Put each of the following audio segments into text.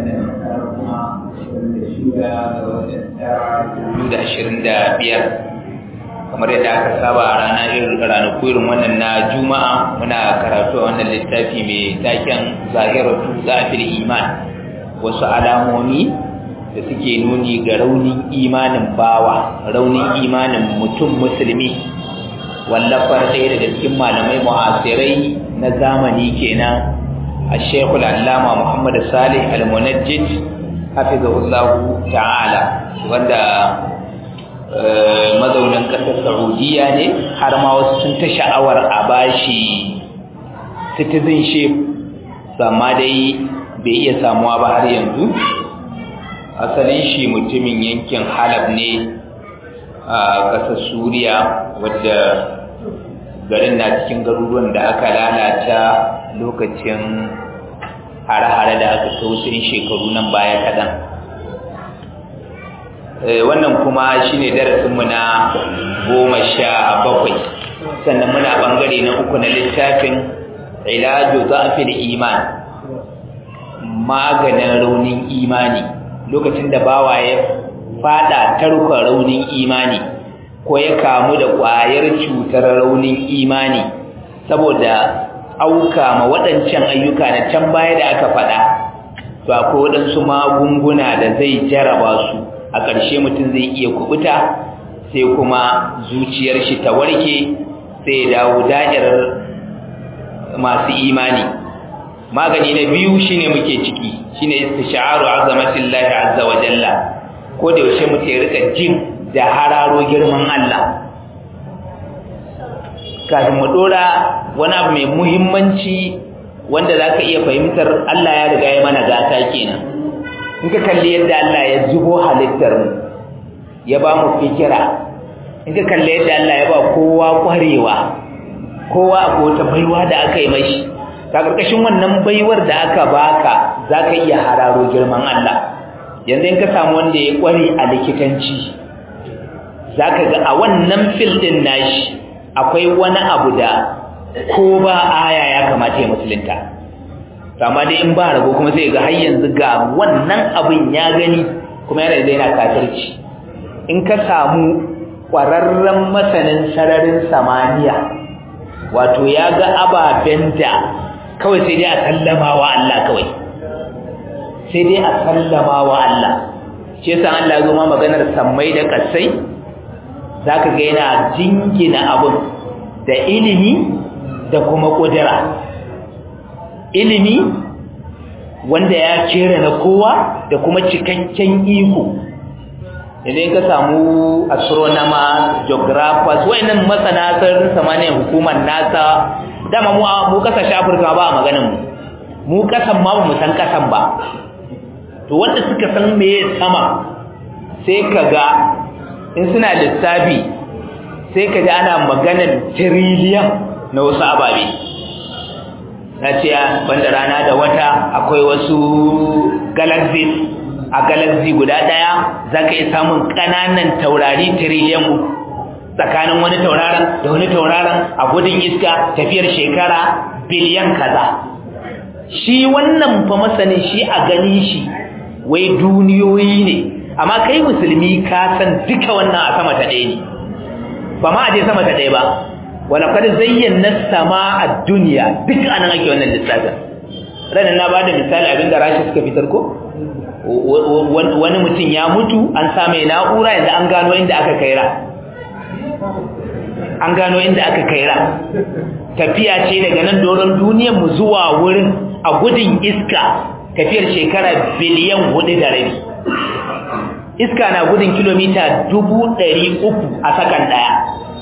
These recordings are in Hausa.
kamar yadda aka saba a rana irin ranaku irin wannan na juma'a muna karatu a wannan littafi mai taken zahiratu zafir iman wasu alamomi da suke nuni ga raunin imanin bawa raunin imanin mutum musulmi wallafar ɗaya daga cikin malamai mu'asirai na zamani kenan a shekul allama muhammad salih al-munajjid hafizahullahu ta'ala wanda mazaunin ƙasar saudiya ne har ma wasu sun ta sha'awar a bashi citizenship amma dai bai iya samuwa ba har yanzu asalin shi mutumin yankin halab ne a ƙasar suriya wadda garin na cikin garuruwan da aka lalata lokacin hare-hare da aka tausayin shekaru nan baya kaɗan wannan kuma shine darasinmu na goma sha bakwai sannan muna ɓangare na uku na littafin ilaju zafin iman maganin raunin imani lokacin da bawa ya fada tarkon raunin imani ko ya kamu da ƙwayar cutar raunin imani saboda auka ma waɗancan ayyuka na can baya da aka faɗa to akwai waɗansu magunguna da zai jaraba su a ƙarshe mutum zai iya kubuta sai kuma zuciyar shi ta warke sai ya dawo da'irar masu imani magani na biyu shine muke ciki shine istishaaru azamatillahi azza wa jalla ko da yaushe mutum ya rika jin da hararo girman Allah kafin mu dora wani abu mai muhimmanci wanda zaka iya fahimtar Allah ya riga ya mana gata kenan in ka kalli yadda Allah ya zubo halittar mu ya ba mu fikira in ka kalli yadda Allah ya ba kowa kwarewa kowa akwai wata baiwa da aka yi mashi ta ƙarƙashin wannan baiwar da aka baka za ka iya hararo girman Allah yanzu in ka samu wanda ya ƙware a likitanci za ka ga a wannan fil ɗin nashi akwai wani abu da ko ba aya ya kamata ya musulunta amma dai in ba rago kuma sai ga har yanzu ga wannan abin ya gani kuma yana da yana kafirci in ka samu ƙwararren masanin sararin samaniya wato ya ga ababen da kawai sai dai a sallama wa Allah kawai sai dai a sallama wa Allah shi yasa Allah ya zo ma maganar sammai da kasai zaka ga yana jingina abun da ilimi da kuma kudura ilimi wanda ya kera na kowa da kuma cikakken iko idan ka samu astronomers geographers wayannan masana sararin samaniya hukumar nasa dama mu mu kasashe Afirka ba a maganin mu mu kasan ma mu san kasan ba to wanda suka san meye sama sai kaga in suna lissafi sai kaga ana maganar trillion na wasu ababe na ce banda rana da wata akwai wasu galaxies a galaxy guda daya zaka iya samun kananan taurari trillion tsakanin wani tauraron da wani tauraron a gudun iska tafiyar shekara biliyan kaza shi wannan fa masanin shi a ganin shi wai duniyoyi ne amma kai musulmi ka san duka wannan a sama ta ɗaya ne ba ma a je sama ta ɗaya ba wala kad zayyana sama a duniya duk anan ake wannan lissafin ranar na bada misali abinda rashi suka fitar ko wani mutum ya mutu an sa mai na'ura yanzu an gano inda aka kai ra an gano inda aka kai ra tafiya ce daga nan doron duniyar mu zuwa wurin a gudun iska tafiyar shekara biliyan hudu da rabi iska na gudun kilomita dubu ɗari uku a sakan ɗaya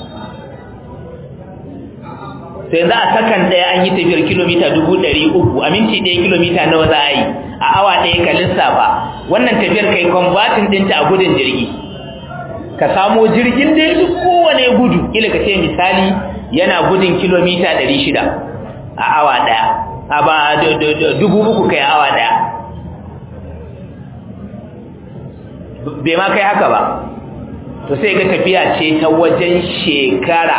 sai za a sakan ɗaya an yi tafiyar kilomita dubu ɗari uku a minti ɗaya kilomita nawa za a yi a awa ɗaya ka lissafa wannan tafiyar kai kwambatin ɗinta a gudun jirgi ka samo jirgin da ya kowane gudu ila ka ce misali yana gudun kilomita ɗari shida a awa ɗaya a ba dubu uku kai awa ɗaya bai ma kai haka ba to sai ga tafiya ce ta wajen shekara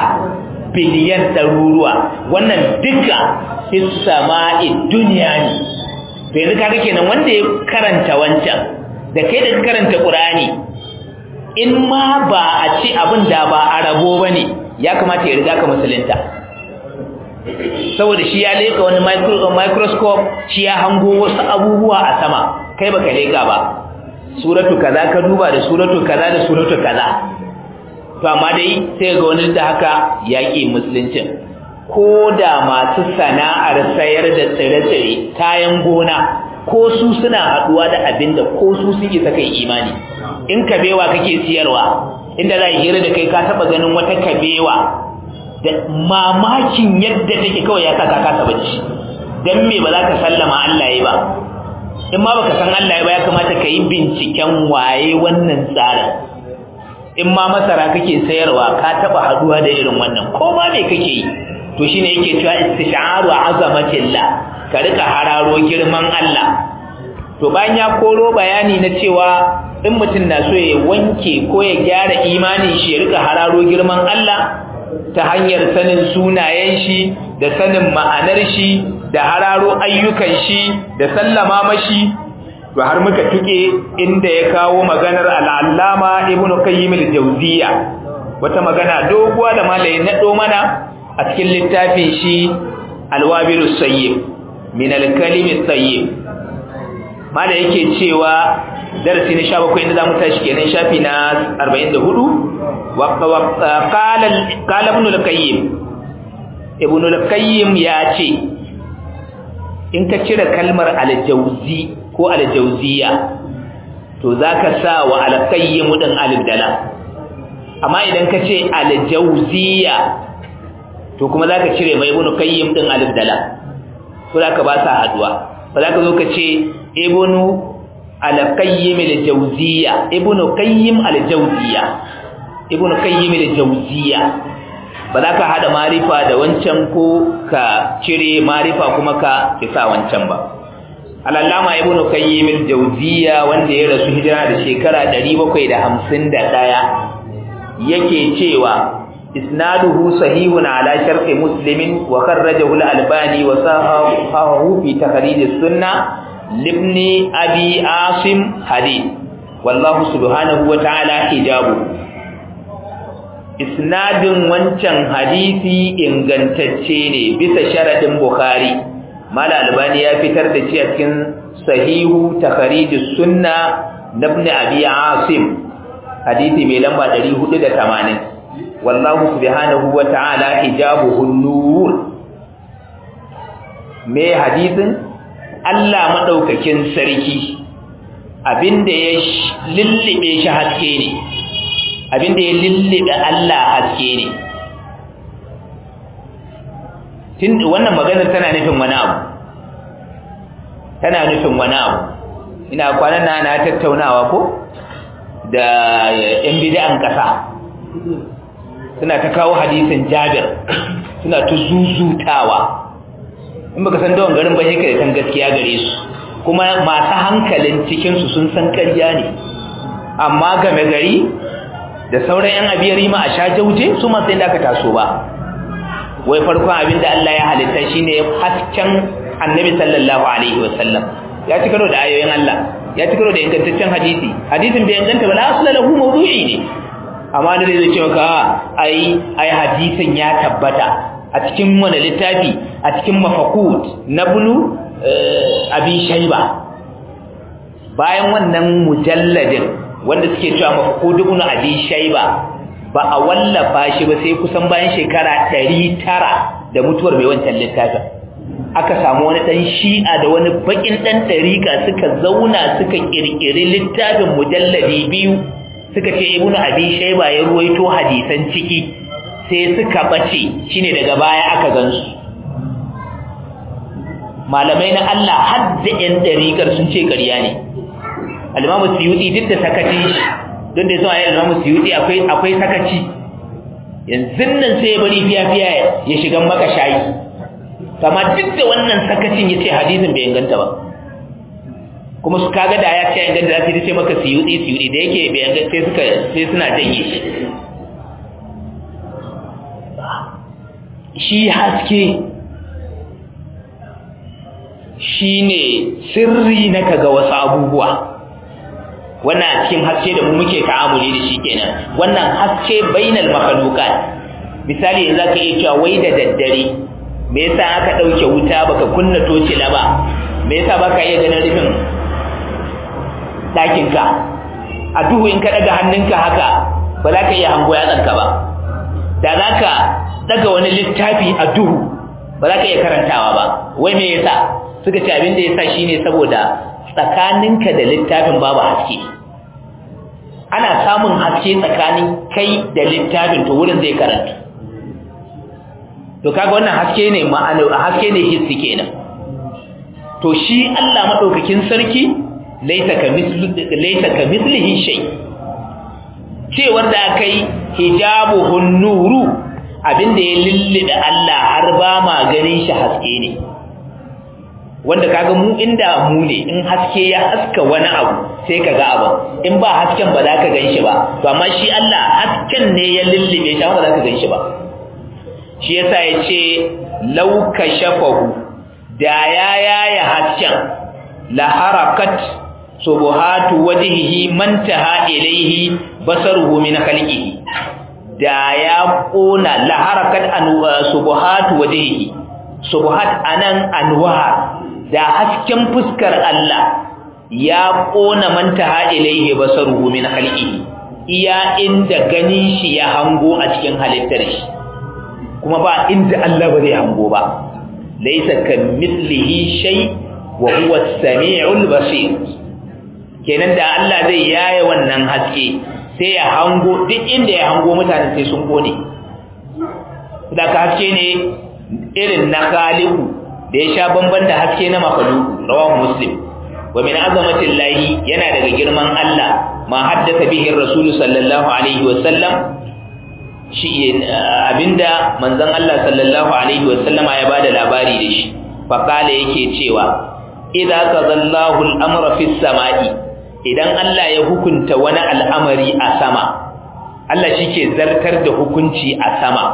biliyan ɗaruruwa wannan duka hissama'i duniya ne to yanzu kaga kenan wanda ya karanta wancan da kai da karanta Qur'ani in ma ba a ci abin da ba a rabo bane ya kamata ya riga ka musulunta saboda shi ya leka wani microscope shi ya hango wasu abubuwa a sama kai baka leka ba suratu kaza ka duba da suratu kaza da suratu kaza to amma dai sai ga wani da haka yaƙi musuluncin ko da masu sana'ar sayar da tsire-tsire kayan gona ko su suna haɗuwa da abin da ko su sun isa kai imani in kabewa kake siyarwa inda za a hira da kai ka taɓa ganin wata kabewa da mamakin yadda take kawai ya saka kasa bacci dan me ba za ka sallama Allah ya ba in ma baka san Allah ya ba ya kamata ka yi binciken waye wannan tsarin in ma masara kake sayarwa ka taba haduwa da irin wannan ko ma me kake yi to shine yake cewa istish'aru azamatillah ka rika hararo girman Allah to bayan ya koro bayani na cewa in mutum na so ya wanke ko ya gyara imanin shi ya rika hararo girman Allah ta hanyar sanin sunayen shi da sanin ma'anar shi da hararo ayyukan shi da sallama mashi to har muka tuke inda ya kawo maganar al'allama ibnu qayyim al-jawziyya wata magana doguwa da malai na do mana a cikin littafin shi al-wabilus sayyib min al-kalim at-tayyib malai yake cewa darasi na 17 inda zamu tashi kenan shafi na 44 wa qala qala ibn al-qayyim ibn al-qayyim ya ce in ka cire kalmar al-jawzi ko al-jawziya to zaka sa wa al-qayyim din alif dala amma idan ka ce al-jawziya to kuma zaka cire mai ibn qayyim din alif dala to zaka ba sa haduwa ba zaka zo ka ce ibn al-qayyim al-jawziya ibn qayyim al-jawziya ibn qayyim al-jawziya ba za ka hada marifa da wancan ko ka cire marifa kuma ka kisa wancan ba al-allama ibn qayyim al-jawziya wanda ya rasu hijira da shekara 751 yake cewa isnaduhu sahihun ala sharti muslimin wa kharrajahu al-albani wa sahahu fi takhrij as-sunnah libni abi asim hadith wallahu subhanahu wa ta'ala hijabu isnadin wancan hadisi ingantacce ne bisa sharadin bukhari mala albani ya fitar da shi a cikin sahihu takharijus sunna ibn abi asim hadisi mai lamba 480 wallahu subhanahu wa ta'ala hijabuhu nur me hadisin Allah madaukakin sarki abinda ya lullube shi haske ne abinda ya lullube Allah haske ne tun wannan maganar tana nufin wani abu tana nufin wani abu ina kwanan na na tattaunawa ko da yan bid'an kasa suna ta kawo hadisin Jabir suna ta zuzutawa in baka san dawon garin ba sai ka san gaskiya gare su kuma masu hankalin cikin su sun san ƙarya ne amma game gari da sauran yan abiyar rima a sha jauje su masu inda aka taso ba wai farkon abin da Allah ya halitta shine hasken annabi sallallahu alaihi wasallam ya ci karo da ayoyin Allah ya ci karo da ingantaccen hadisi hadisin bai inganta ba la asla lahu mawdu'i ne amma da zai ce maka ai ai hadisin ya tabbata a cikin wani littafi a cikin mafakut na bunu abi shaiba bayan wannan mujalladin wanda suke cewa mafakut ibn abi shaiba ba a wallafa shi ba sai kusan bayan shekara 900 da mutuwar mai wancan littafin aka samu wani dan shi'a da wani bakin dan dariƙa suka zauna suka kirkiri littafin mujalladi biyu suka ce ibnu abi shayba ya ruwaito hadisan ciki sai suka bace shine daga baya aka gansu malamai na Allah hadda yan dariƙar sun ce ƙarya ne al-imamu suyuti duk da sakaci don da zuwa al-imamu suyuti akwai akwai sakaci yanzu nan sai ya bari fiya fiya ya shiga maka shayi kama duk da wannan sakacin yace hadisin bai inganta ba kuma su kaga da ya ce inganta za su ce maka siyudi siyudi da yake bai inganta sai suka sai suna janye shi shi haske shi shine sirri na kaga wasu abubuwa wannan a cikin haske da mu muke ta'amuli da shi kenan wannan haske bainal makhluqat misali yanzu zaka iya cewa wai da daddare me yasa aka dauke wuta baka kunna tocila ba me yasa baka iya ganin rufin dakin ka a duhu in ka daga hannunka haka ba za ka iya hango yatsanka ba da za ka daga wani littafi a duhu ba za ka iya karantawa ba wai me yasa suka ce abin da yasa shine saboda tsakaninka da littafin babu haske ana samun haske tsakanin kai da littafin to wurin zai karanta to kaga wannan haske ne ma'ana haske ne hissi kenan to shi Allah madaukakin sarki laita ka mislu laita ka mislihi shay cewar da akai hijabuhun nuru abinda ya lillida Allah har ba ma ganin shi haske ne wanda kaga mu inda mu ne in haske ya haska wani abu sai kaga abu in ba hasken ba za ka gan shi ba to amma shi Allah hasken ne ya lullube shi ba za ka gan shi ba shi yasa ya ce lauka shafahu da ya yaya hasken la harakat subuhatu wajhihi mantaha ilayhi basaruhu min khalqihi da ya kona la harakat subuhatu wajhihi subuhat anan anwar da hasken fuskar Allah ya kona mantaha ilayhi basaruhu min khalqihi iya inda ganin shi ya hango a cikin halittar shi kuma ba inda Allah ba zai hango ba laysa kamithlihi shay wa huwa as-sami'ul basir kenan da Allah zai yaye wannan haske sai ya hango duk inda ya hango mutane sai sun gode da ka haske ne irin na khaliqu da ya sha bamban da haske na makhluqu rawahu muslim wa min azamatillahi yana daga girman Allah ma haddatha bihi ar-rasul sallallahu alaihi wa sallam shi abinda manzon Allah sallallahu alaihi wa sallama ya bada labari da shi fa kale yake cewa idza qadallahu al-amra fi samai idan Allah ya hukunta wani al'amari a sama Allah shike zartar da hukunci a sama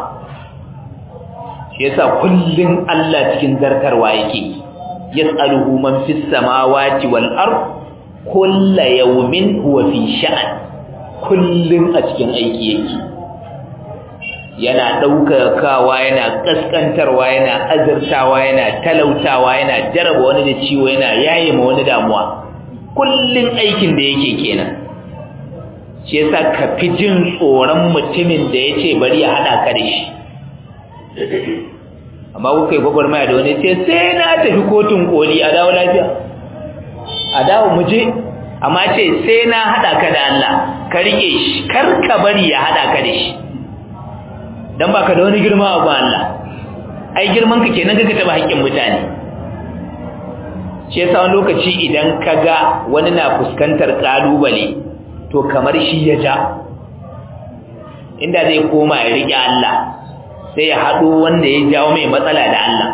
shi yasa kullun Allah cikin zartarwa yake yas'aluhu man fis samawati wal ard kullu yawmin huwa fi sha'an kullun a cikin aiki yake yana ɗaukakawa yana ƙasƙantarwa yana azurtawa yana talautawa yana jaraba wani da ciwo yana yaye ma wani damuwa kullun aikin da yake kenan shi yasa ka fi jin tsoron mutumin da ya ce bari ya haɗa ka da shi amma kuka yi gwagwarmaya da wani ce sai na tafi kotun koli a dawo lafiya a dawo mu je amma ce sai na haɗa ka da Allah ka riƙe shi kar ka bari ya haɗa ka da shi dan baka da wani girma a Allah ai girman ka kenan kaka taba haƙƙin mutane shi yasa wani lokaci idan kaga wani na fuskantar kalubale to kamar shi ya ja inda zai koma ya riƙe Allah sai ya haɗo wanda ya jawo mai matsala da Allah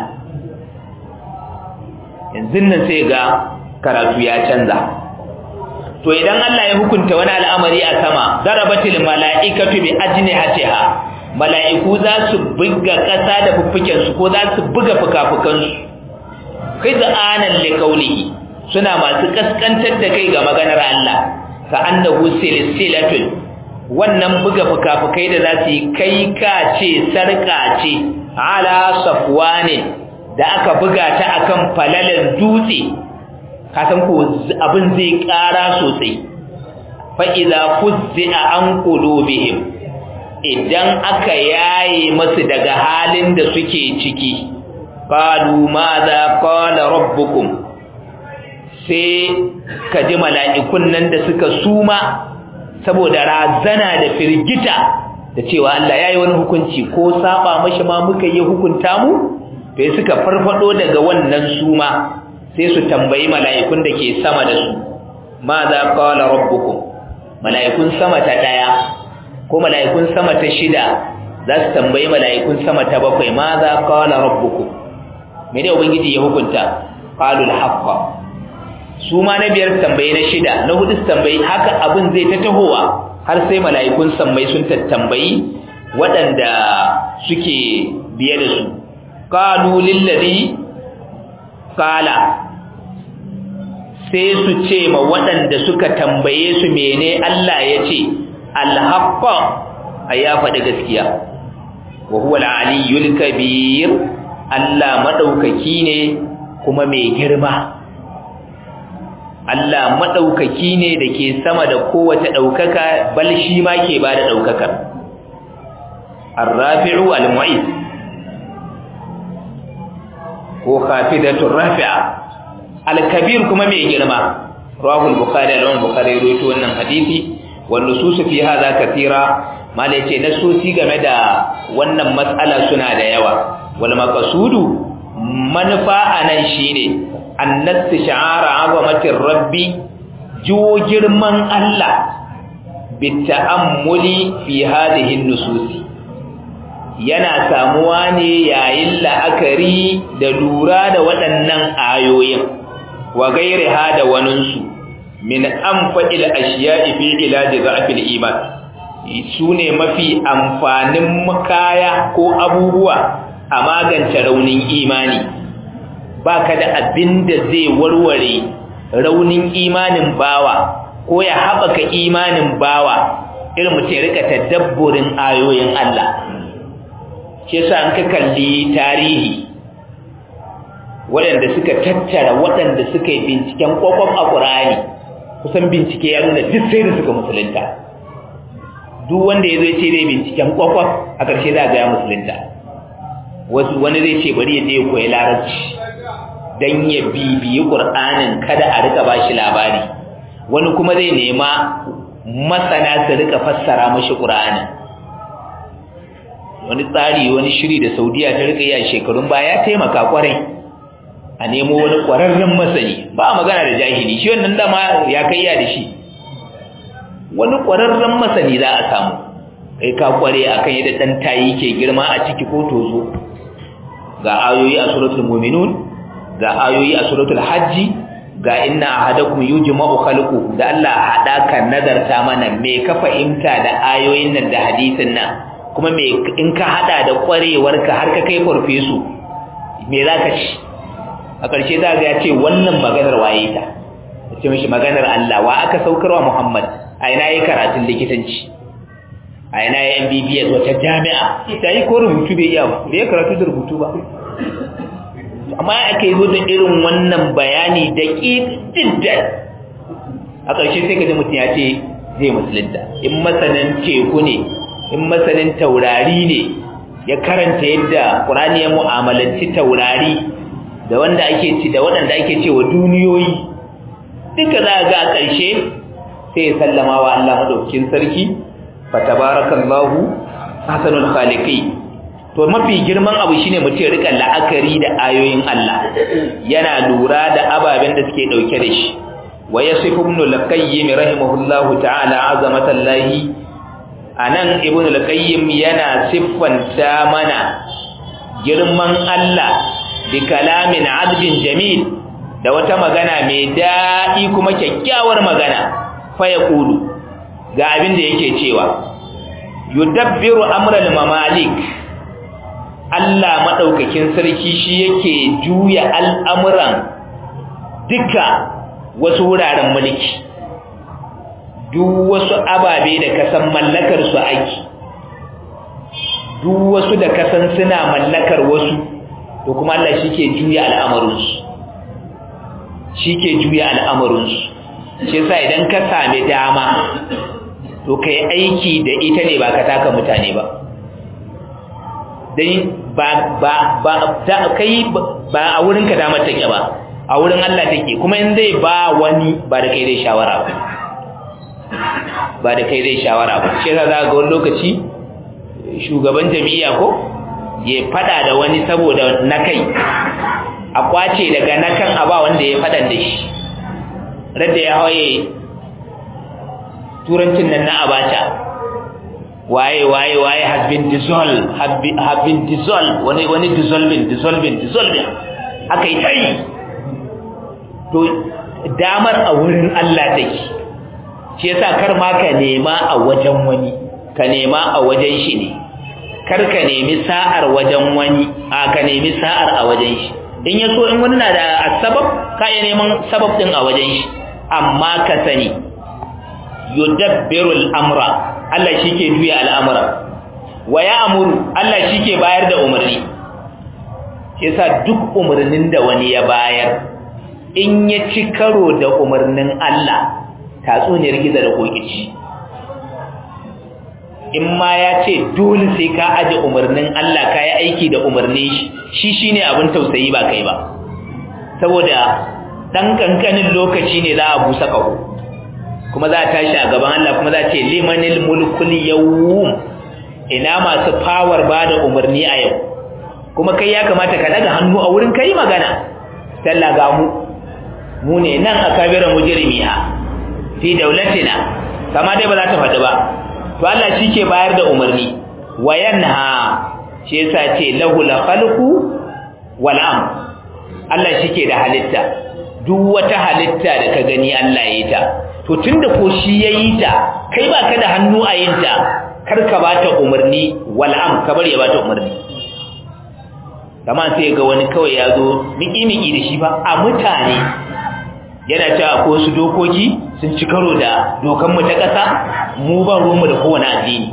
yanzu nan sai ga karatu ya canza to idan Allah ya hukunta wani al'amari a sama darabatil mala'ikatu bi ajnihatiha mala'iku za su buga ƙasa da fuffukensu ko za su buga fukafukansu kai za'anan likaulihi suna masu kaskantar da kai ga maganar Allah ka annahu silsilatun wannan buga fukafukai da za su yi kai ka ce sarka ce ala safwane da aka buga ta akan falalar dutse ka san ko abin zai ƙara sosai fa idza fuzza an qulubihim idan aka yaye masu daga halin da suke ciki qalu madha qala rabbukum sai ka ji mala'ikun nan da suka suma saboda razana da firgita da cewa Allah yayi wani hukunci ko saba mashi ma muka yi hukunta mu sai suka farfado daga wannan suma sai su tambayi mala'ikun da ke sama da su madha qala rabbukum mala'ikun sama ta daya ko mala'ikun sama ta shida za su tambayi mala'ikun sama ta bakwai ma za qala rabbukum me ne ubangiji ya hukunta qalul haqqa su ma na biyar tambayi na shida na hudu tambayi haka abin zai ta tahowa har sai mala'ikun sammai sun tattambayi waɗanda suke biye da su qalu lil ladhi qala sai su ce ma waɗanda suka tambaye su mene Allah ya ce alhaqqa ya faɗi gaskiya wa huwa al-aliyyul kabir Allah madaukaki ne kuma mai girma Allah madaukaki ne da ke sama da kowace daukaka bal shi ma ke bada daukakar ar-rafi'u al-mu'iz ko khafidatur rafi'a al-kabir kuma mai girma rawahu al-bukhari al-bukhari rawaito wannan hadisi wan nusus fi hadha kathira malai ce nasosi game da wannan matsala suna da yawa wal maqsudu manufa anan shine annas shi'ara azamatir rabbi jo girman Allah bita'ammuli fi hadhihi nususi yana samuwa ne yayin la'akari da lura da waɗannan ayoyin wa gairiha da waninsu min anfa'il ashiya'i fi ilaji za'fil iman su ne mafi amfanin kaya ko abubuwa a magance raunin imani ba ka da abin da zai warware raunin imanin bawa ko ya haɓaka imanin bawa irin mutum rika tadabburin ayoyin Allah shi yasa an ka kalli tarihi waɗanda suka tattara waɗanda suka yi binciken kwakwaf a ƙur'ani kusan bincike ya nuna duk sai da suka musulunta duk wanda ya zai ce zai binciken kwakwaf a ƙarshe za a gaya musulunta wasu wani zai ce bari ya je koyi larabci don ya bibiyi ƙur'anin kada a rika bashi labari wani kuma zai nema masana su rika fassara mashi ƙur'anin wani tsari wani shiri da saudiya ta rika yi a shekarun baya taimaka kwarai a nemo wani ƙwararren masani ba magana da jahili shi wannan dama ya kai ya da shi wani ƙwararren masani za a samu kai ka kware akan yadda dan tayi ke girma a ciki ko tozo ga ayoyi a suratul mu'minun ga ayoyi a suratul hajji ga inna ahadakum yujma'u khalqu da Allah hada ka nazarta mana me ka fahimta da ayoyin nan da hadisin nan kuma me in ka hada da kwarewarka har ka kai farfesu me zaka ci a ƙarshe za ga ya ce wannan maganar waye ta ce mishi maganar Allah wa aka saukarwa Muhammad a ina yi karatun likitanci a ina yi MBBS wata jami'a ta yi ko rubutu bai iya ba bai karatu da rubutu ba amma aka yi zo da irin wannan bayani da ƙididdan a ƙarshe sai ka ji mutum ya ce zai musulunta in masanin teku ne in masanin taurari ne ya karanta yadda ƙurani ya mu'amalanci taurari da wanda ake ci da waɗanda ake cewa duniyoyi duka za ga a ƙarshe sai ya sallama wa Allah madaukakin sarki fa tabarakallahu hasanul khaliqi to mafi girman abu shine mutum ya rika la'akari da ayoyin Allah yana lura da ababen da suke dauke da shi wa yasifu ibn al-qayyim rahimahullahu ta'ala azamatallahi anan ibn al-qayyim yana siffanta mana girman Allah bi kalamin adbin jamil da wata magana mai daɗi kuma kyakkyawar magana fa yaqulu ga abin da yake cewa yudabbiru amral mamalik Allah madaukakin sarki shi yake juya al'amuran duka wasu wuraren mulki duk wasu ababe da kasan mallakar su aiki duk wasu da kasan suna mallakar wasu to kuma Allah shi ke juya al'amarinsu shi ke juya al'amarinsu shi sa idan ka sami dama to ka yi aiki da ita ne ba ka taka mutane ba don ba ba ba da kai ba a wurin ka damar take ba a wurin Allah take kuma in zai ba wani ba da kai zai shawara ba ba da kai zai shawara ba shi yasa za ga wani lokaci shugaban jami'a ko ya fada da wani saboda na kai a kwace daga na kan a ba wanda ya fadan da shi radda ya hawaye turancin nan na abacha waye waye waye has been dissolved have been, have been dissolved wani wani dissolving dissolving dissolving aka yi tai to damar a wurin Allah take shi yasa kar ma ka nema a wajen wani ka nema a wajen shi ne kar ka nemi sa'ar wajen wani a ka nemi sa'ar a wajen shi in ya so in wani na da sabab ka iya neman sabab din a wajen shi amma ka sani yudabbiru al'amra Allah shi ke juya al'amura wa ya amuru Allah shi ke bayar da umarni yasa duk umarnin da wani ya bayar in ya ci karo da umarnin Allah tatsuniyar gizo da kokici in ma ya ce dole sai ka aje umarnin Allah ka yi aiki da umarnin shi shi shine abin tausayi ba kai ba saboda dan kankanin lokaci ne za a busa kaho kuma za a tashi a gaban Allah kuma za a ce limanil mulkul yawm ina masu power ba da umarni a yau kuma kai ya kamata ka daga hannu a wurin kai magana talla ga mu mu ne nan a kabira mujrimiha fi daulatina kama dai ba za ta faɗi ba to Allah shi ke bayar da umarni wa yanha shi yasa ce lahu la khalqu wal am Allah shi ke da halitta duk wata halitta da ka gani Allah ya yi ta to tunda ko shi ya yi ta kai ba ka da hannu a yin ta kar ka ba ta umarni wal am ka bari ya ba ta umarni kama sai ga wani kawai ya zo miki miki da shi ba a mutane yana cewa ko wasu dokoki sun ci karo da dokanmu ta ƙasa mu ba ruwanmu da kowane addini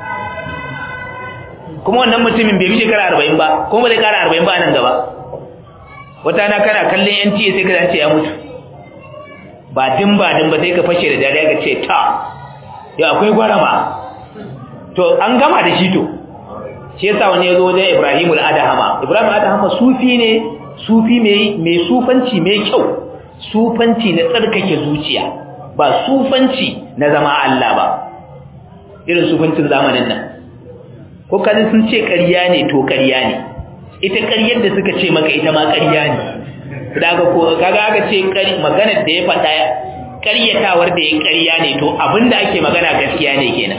kuma wannan mutumin bai fi shekara arba'in ba kuma ba zai kara arba'in ba nan gaba wata na kana kallon yan tiye sai ka ce ya mutu ba din ba din ba sai ka fashe da dariya ka ce ta yau akwai gwarama to an gama da shi to shi yasa wani ya zo wajen ibrahimul adahama ibrahim adahama sufi ne sufi mai sufanci mai kyau sufanci na tsarkake zuciya ba sufanci na zama Allah ba irin sufancin zamanin nan ko kaji sun ce ƙarya ne to ƙarya ne ita ƙaryar da suka ce maka ita ma ƙarya ne daga ko kaga aka ce maganar da ya faɗa ƙaryatawar da ya ƙarya ne to abinda ake magana gaskiya ne kenan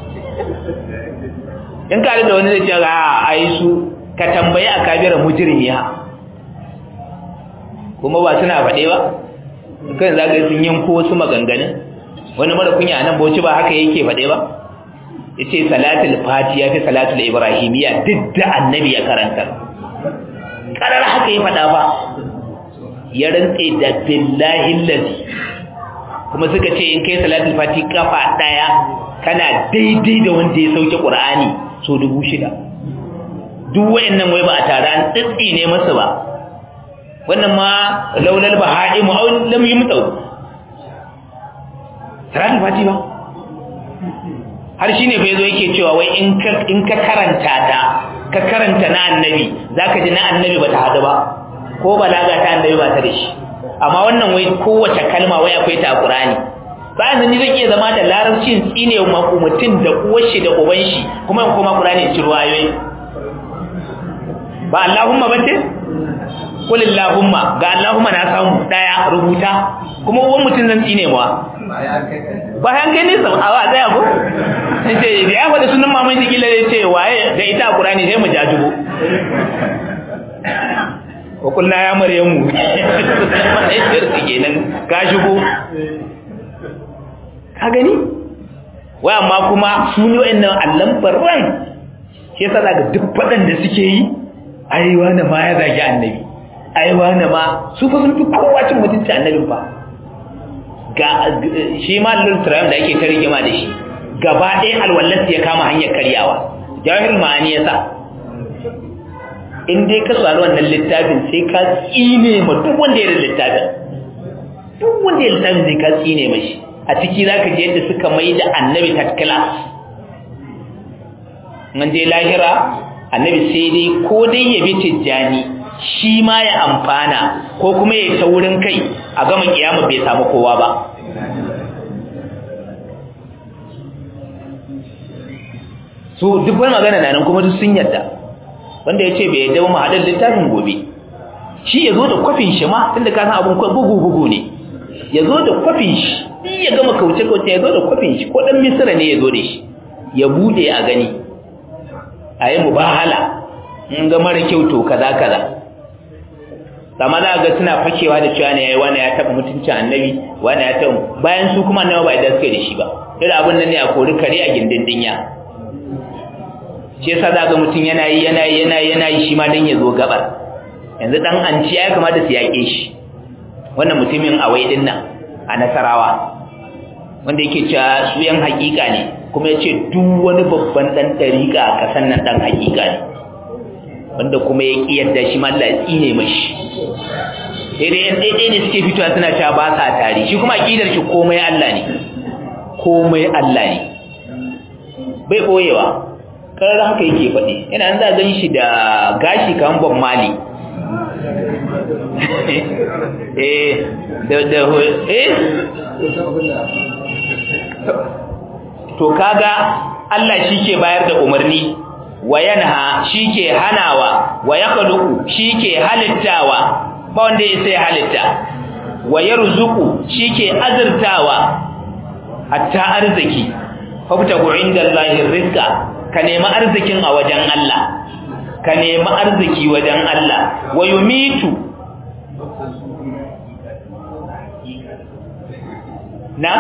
in ka da wani zai ce ga ai su ka tambayi a kabira mujrimiya kuma ba suna faɗe ba kan za ka sun yanko wasu maganganun wani mara kunya nan bauchi ba haka yake faɗe ba ya ce salatul fati ya fi salatul ibrahimiyya duk da annabi ya karanta ƙarar haka ya faɗa ba ya rantse da billahi lazi kuma suka ce in kai salatul fati kafa ɗaya kana daidai da wanda ya sauke ƙur'ani so dubu shida duk wa'annan wai ba a tare an tsitsi ne masa ba wannan ma laulal bahai mu au lam yumtau salatul fati ba har shine fa yazo yake cewa wai in ka in ka karanta ta ka karanta na annabi zaka ji na annabi bata hadu ba ko balaga ta annabi ba ta da shi amma wannan wai kowace kalma wai akwai ta a Qur'ani bayan ni zan iya zama da larabcin tsine mutum da uwar shi da uban shi kuma in koma Qur'ani ci ruwayoyi ba Allahumma bace qul Allahumma ga Allahumma na samu daya rubuta kuma uwan mutum zan tsine mu bayan kai nisa a wa tsaya ko sai da ya faɗi sunan maman shi kila zai ce waye da ita a Qur'ani sai mu jajubo ko kullu ya maryamu kenan ka shigo ka gani wai amma kuma su ne wa'annan allan barran shi yasa daga duk faɗan da suke yi ai wani ma ya zagi annabi ai wani ma su fa sun fi kowa cin mutunci annabin fa ga shi ma lultram da ake ta rigima da shi gaba ɗaya alwallarsa ya kama hanyar karyawa jawahir ma'ani ya sa in dai ka tsaro wannan littafin sai ka tsine ma duk wanda ya da littafin duk wanda ya littafin sai ka tsine mashi a ciki za ka je yadda suka mai da annabi ta class an je lahira annabi sai dai ko dai ya bi tijjani shi ma ya amfana ko kuma ya taurin kai a gama kiyama bai samu kowa ba su duk wani magana na nan kuma duk sun yadda wanda ya ce bai yadda ba haɗar littafin gobe shi ya zo da kwafin shi ma tunda ka san abin bugu-bugu ne ya zo da kwafin shi ya gama kauce-kauce ya zo da kwafin shi ko ɗan misira ne ya zo da shi ya bude a gani a yi mubahala in ga mara kyau to kaza kaza amma za ga suna fakewa da cewa ne yayi wani ya taɓa mutuncin annabi wani ya taɓa bayan su kuma annabi ba idan suka da shi ba irin abin nan ne a kori kare a gindin dinya shi yasa za ga mutum yana yi yana yi yana yi yana yi shi ma dan ya zo gabar yanzu dan anci ya kamata su yaƙe shi wannan mutumin awai din nan a nasarawa wanda yake cewa su yan hakika ne kuma ya ce duk wani babban dan dariƙa a ƙasar nan dan hakika ne wanda kuma ya ƙi yadda shi ma Allah ya tsine mashi sai dai yan daidai ne suke fitowa suna cewa ba sa tare shi kuma aƙidar shi komai Allah ne komai Allah ne bai ɓoyewa karar haka yake faɗi yana an za gan shi da gashi kan bon mali eh da da eh to kaga Allah shike bayar da umarni wa yanha shike hanawa wa yakhluqu shike halittawa ba wanda ya sai halitta wa yarzuqu shike azurtawa hatta arziki fabtagu indallahi rizqa ka nemi arzikin a wajen Allah ka nemi arziki wajen Allah wa yumitu na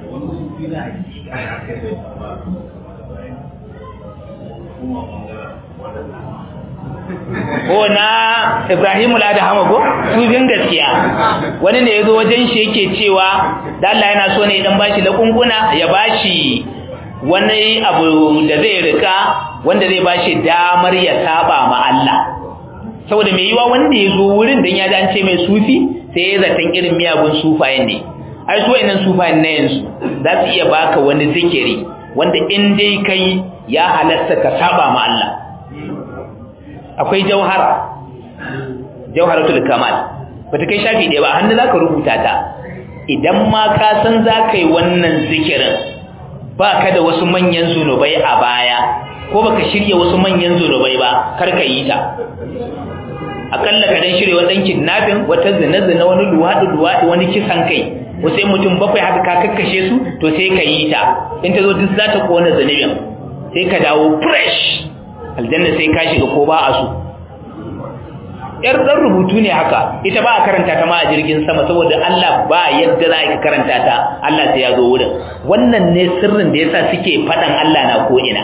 ko na Ibrahim al-Adham ko sufin gaskiya wani ne yazo wajen shi yake cewa da Allah yana so ne dan bashi lakunkuna ya bashi wani abu da zai rika wanda zai bashi damar ya saba ma Allah saboda mai yiwa wanda yazo wurin dan ya ji an ce mai sufi sai ya zaton irin miyagun sufayen ne ai su wayannan sufayen ne yanzu za su iya baka wani zikiri wanda in dai kai ya halatta ka saba ma Allah akwai jauhara jauharatul kamal bata kai shafi ɗaya ba hannu zaka rubuta ta idan ma ka san zaka yi wannan zikirin baka da wasu manyan zunubai a baya ko baka shirya wasu manyan zunubai ba kar ka yi ta akalla ka dan shirya wani kidnapping wata zina zina wani luwadi luwadi wani kisan kai wasu mutum bakwai haka ka kakkashe su to sai ka yi ta in ta zo duk za ta kona zunubin sai ka dawo fresh aljanna sai ka shiga ko ba a so yar dan rubutu ne haka ita ba a karanta ta ma a jirgin sama saboda Allah ba yadda za ka karanta ta Allah sai ya zo wurin wannan ne sirrin da yasa suke fadan Allah na ko ina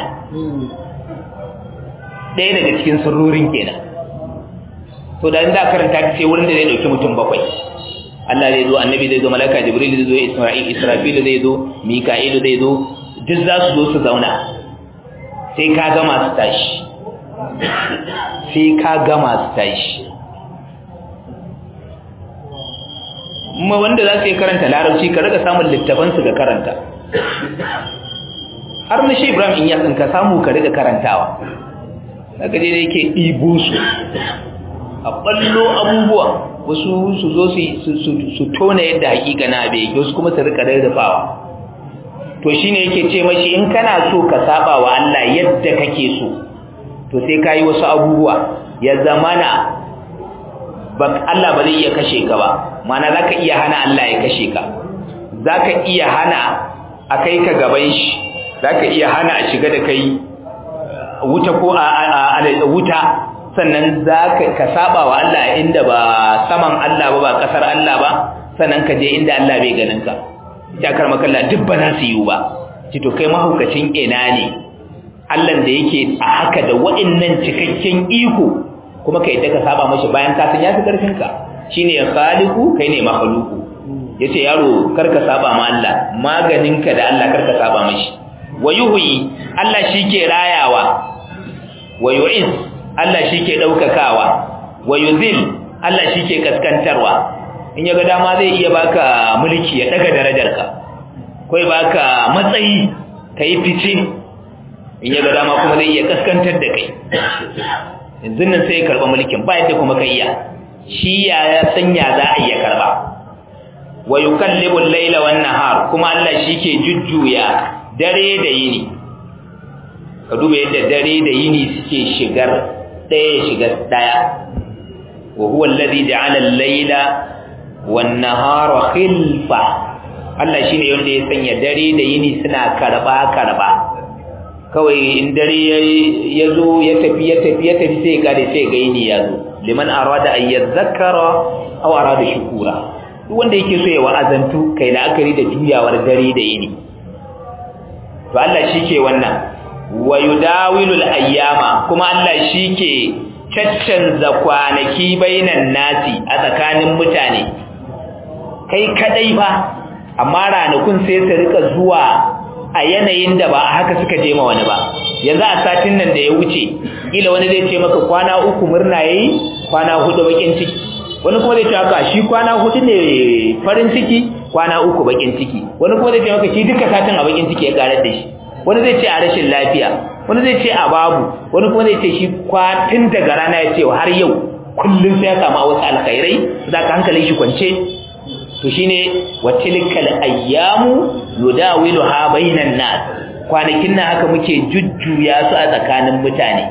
ɗaya daga cikin sirrorin kenan to da inda karanta ta sai wurin da zai dauki mutum bakwai Allah zai zo annabi zai zo malaka jibril zai zo isra'il israfil zai zo mika'il zai zo duk za su zo su zauna sai ka gama su tashi sai ka gama su tashi kuma wanda za su yi karanta larabci ka rika samun littafansu ga karanta har na shi ibrahim in yasin ka samu ka rika karantawa daga dai da yake ibo su a ballo abubuwa wasu su zo su tona yadda hakika na abe wasu kuma su rika rarrafawa to shine yake ce mashi in kana so ka saba wa Allah yadda kake so to sai kai wasu abubuwa ya zamana ba Allah ba zai iya kashe ka ba mana zaka iya hana Allah ya kashe ka zaka iya hana a kai ka gaban shi zaka iya hana a shiga da kai wuta ko a wuta sannan zaka ka saba wa Allah inda ba saman Allah ba ba kasar Allah ba sannan ka je inda Allah bai ganin ka takar makalla duk ba za su yi ba ci to kai mahaukacin ina ne Allah da yake a haka da wa'annan cikakken iko kuma kai da ka saba mashi bayan ka san yafi karfin ka shine khaliqu kai ne makhluqu yace yaro karka saba ma Allah maganin ka da Allah karka saba mashi wayuhi Allah shike rayawa wayu'iz Allah shike daukakawa wayuzil Allah shike kaskantarwa in yaga dama zai iya baka mulki ya daga darajarka ko ya baka matsayi kai fice in yaga dama kuma zai iya kaskantar da kai yanzu nan sai ya karba mulkin ba yadda kuma kai iya shi ya sanya za a iya karba wa yukallibu al-laila wan nahar kuma Allah shike jujjuya dare da yini ka duba yadda dare da yini suke shigar daya shigar daya wa huwa alladhi ja'ala al-laila wannahara khilfa Allah shine wanda ya sanya dare da yini suna karba karba kawai in dare ya zo ya tafi ya tafi ya tafi sai kare sai ga yini ya zo liman arada an yadhakkara aw arada shukura duk wanda yake so ya wa'azantu kai la'akari da juyawar dare da yini to Allah shike wannan wa yudawilul ayyama kuma Allah shike caccanza kwanaki bainan nasi a tsakanin mutane kai kadai ba amma ranakun sai su rika zuwa a yanayin da ba a haka suka je ma wani ba yanzu a satin nan da ya wuce kila wani zai ce maka kwana uku murna yayi kwana hudu bakin ciki wani kuma zai ce maka shi kwana hudu ne farin ciki kwana uku bakin ciki wani kuma zai ce maka shi duka satin a bakin ciki ya karar da shi wani zai ce a rashin lafiya wani zai ce a babu wani kuma zai ce shi kwatin daga rana ya ce har yau kullum sai ya kama wasu alkhairai za ka hankalin shi kwance to shine watilkal ayyamu nudawiluha bainan nas kwanakin nan haka muke jujjuya su a tsakanin mutane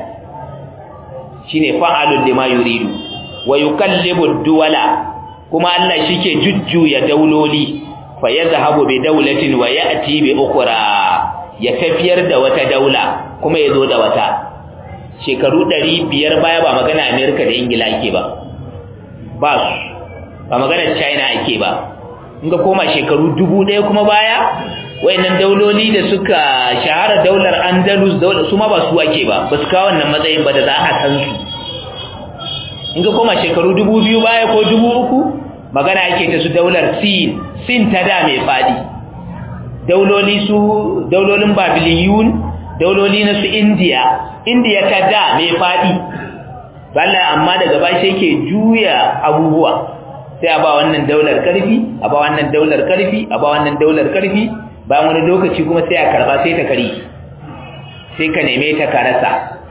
shine fa'alul lima yuridu wa yukallibu duwala kuma Allah shike jujjuya dauloli fa yadhhabu bi dawlatin wa ya'ti bi ukhra ya tafiyar da wata daula kuma ya zo da wata shekaru 500 baya ba magana America da Ingila ake ba ba su ba magana China ake ba in ga koma shekaru 1000 kuma baya wayannan dauloli da suka shahara daular Andalus daular su ma ba su ake ba ba su kawo wannan matsayin ba da za a san su in ga koma shekaru 2000 baya ko 3000 magana ake ta su daular Sin Sin ta da mai fadi dauloli su daulolin Babiliyun dauloli na su India India ta da mai fadi balla amma daga bashi yake juya abubuwa sai a ba wannan daular karfi a ba wannan daular karfi a ba wannan daular karfi bayan wani lokaci kuma sai a karba sai ta kari sai ka neme ta ka rasa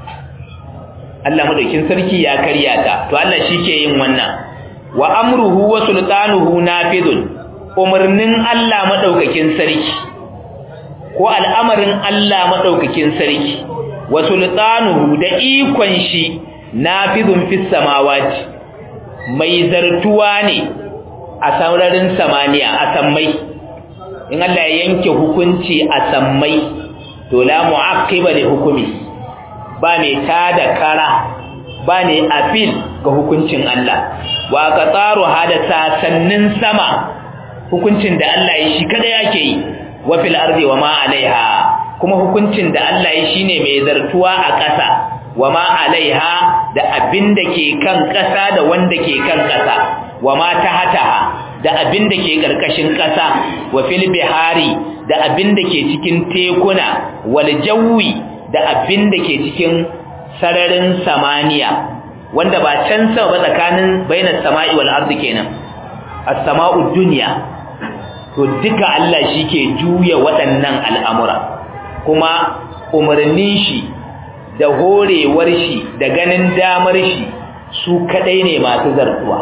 Allah madaukin sarki ya karya ta to Allah shike yin wannan wa amruhu wa sultanuhu nafidun umarnin Allah madaukakin sarki ko al'amarin Allah madaukakin sarki wa sultanuhu da ikon shi nafidun fis samawati mai zartuwa ne a saurarin samaniya a sammai in Allah ya yanke hukunci a sammai to la mu'aqqiba li hukumi ba mai tada kara ba ne afil ga hukuncin Allah wa ka tsaro hada sasannin sama hukuncin da Allah ya shi kada yake yi wa fil ardi wa ma alaiha kuma hukuncin da Allah ya shine mai zartuwa a ƙasa wa ma alaiha da abin da ke kan ƙasa da wanda ke kan ƙasa wa ma tahataha da abin da ke ƙarƙashin ƙasa wa fil bihari da abin da ke cikin tekuna wal jawi da abin da ke cikin sararin samaniya wanda ba can sama ba tsakanin bainas sama'i wal ardi kenan as-sama'u dunya to duka Allah ke juya waɗannan al'amura kuma umarnin shi da horewar shi da ganin damar shi su kadai ne masu zartuwa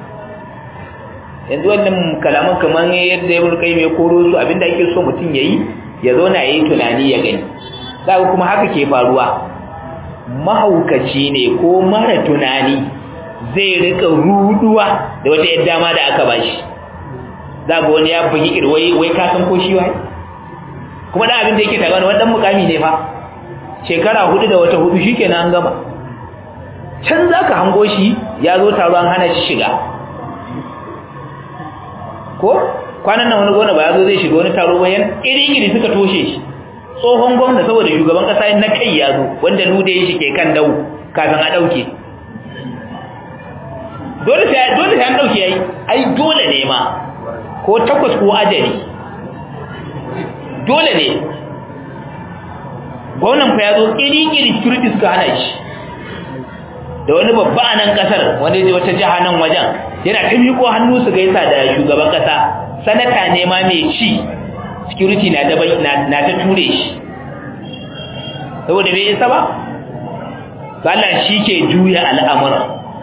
yanzu wannan kalaman kamar yadda ya burkai mai koro su abinda ake so mutum yayi ya zo na yi tunani ya gani zaka kuma haka ke faruwa mahaukaci ne ko mara tunani zai rika ruduwa da wata yadda dama da aka bashi zaka wani ya bugi irwai wai ka san ko shi wai kuma da abin da yake tagawa wani dan mukami ne fa shekara hudu da wata hudu shikenan an gama can zaka hango shi ya zo taro an hana shi shiga ko kwanan nan wani gona ba ya zo zai shiga wani taro bayan iri-iri suka toshe shi tsohon gwamna saboda shugaban kasa na kai ya zo wanda nude shi ke kan dau kafin a dauke dole sai dole sai an dauke yayi ai dole ne ma ko takwas ko ajali dole ne gwamnan fa ya zo iri-iri security suka hana shi da wani babba a nan kasar wanda ya wata jiha nan wajen yana ta miƙo hannu su gaisa da shugaban kasa sanata ne ma mai ci security na ta na ta ture shi saboda bai isa ba Allah shi ke juya al'amura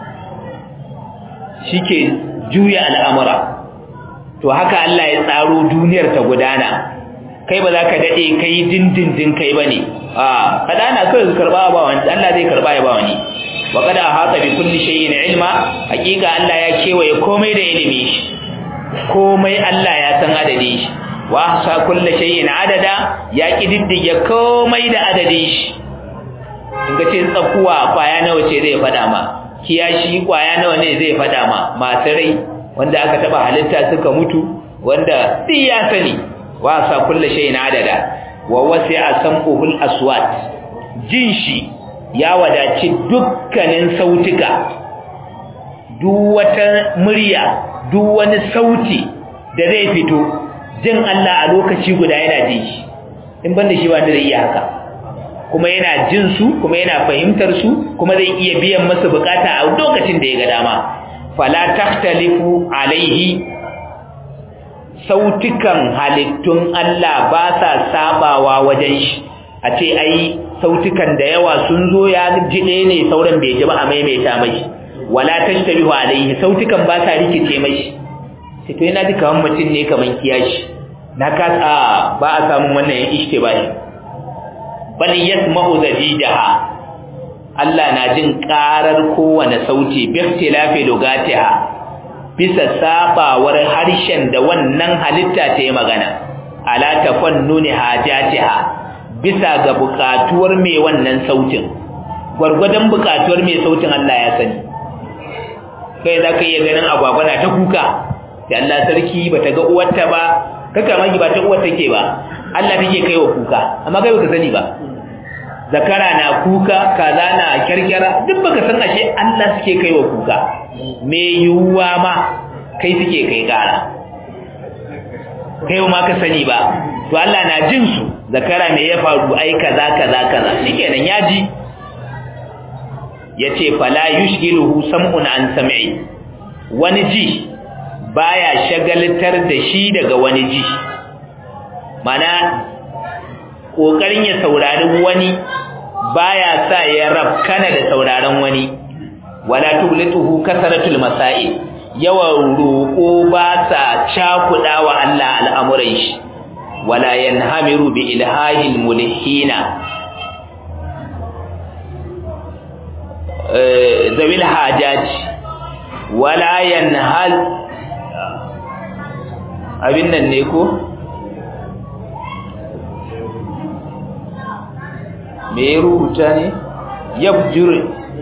shi ke juya al'amura to haka Allah ya tsaro duniyar ta gudana kai ba za ka daɗe kai dindindin kai ba ne a kadana kawai su karɓa ba wani Allah zai karɓa ya ba wani wa kada hata bi kulli shay'in ilma hakika Allah ya kewaye komai da ilimi shi komai Allah ya san adadin shi wa ahsa kulli shay'in adada ya kididdige komai da adadin shi in ga ce tsakuwa kwaya nawa ce zai fada ma kiyashi kwaya nawa ne zai fada ma masu rai wanda aka taba halitta suka mutu wanda duk ya sani wa ahsa kulli shay'in adada wa wasi'a sam'uhul aswat jin shi ya wadaci dukkanin sautuka duk wata murya duk wani sauti da zai fito jin Allah a lokaci guda yana jin shi in banda shi ba da zai iya haka kuma yana jin su kuma yana fahimtar su kuma zai iya biyan masa bukata a lokacin da ya ga dama fala tahtalifu alaihi sautukan halittun Allah ba sa sabawa wajen shi a ce ai sautukan da yawa sun zo ya jiɗe ne sauran bai ji ba a maimaita mai wala tashtabihu alaihi sautukan ba sa rikice mai sai to yana duka wani mutum ne kaman kiyashi na kasa ba a samun wannan ya ishte ba shi bal yasma'u zajidaha Allah na jin karar kowane sauti bi ikhtilafi lugatiha bisa sabawar harshen da wannan halitta ta yi magana ala tafannuni hajatiha bisa ga bukatuwar mai wannan sautin gwargwadon bukatuwar mai sautin Allah ya sani kai za ka iya ganin agwagwa na ta kuka da Allah sarki ba ta ga uwarta ba kaka magi ba ta uwar take ba Allah take kai wa kuka amma kai baka sani ba zakara na kuka kaza na kyarkyara duk baka san ashe Allah suke kai wa kuka me yuwa ma kai suke kai kara kai ma ka sani ba to Allah na jin su zakara me ya faru ai kaza kaza kaza shikenan ya ji yace fala yushghiluhu sam'un an sam'i wani ji baya shagaltar da shi daga wani ji mana kokarin ya saurari wani baya sa ya rabkana da sauraron wani wala tublituhu kasaratul masail yawan roko ba sa cakuda wa Allah al'amuran shi wala yanhamiru bi ilhahil mulhina zawil hajaj wala yanhal abin nan ne ko me ya rubuta ne yabjur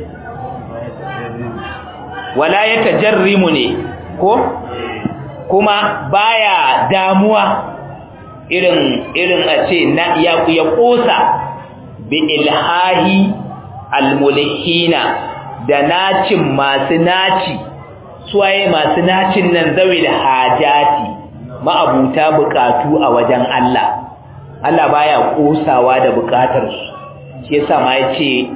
wala ya tajarrimu ne ko kuma baya damuwa irin irin a ce na ya ya kosa bi ilhahi almulhina da nacin masu naci suwaye masu nacin nan zawil hajati ma'abuta bukatu a wajen Allah Allah baya kosawa da bukatar su shi yasa ma yace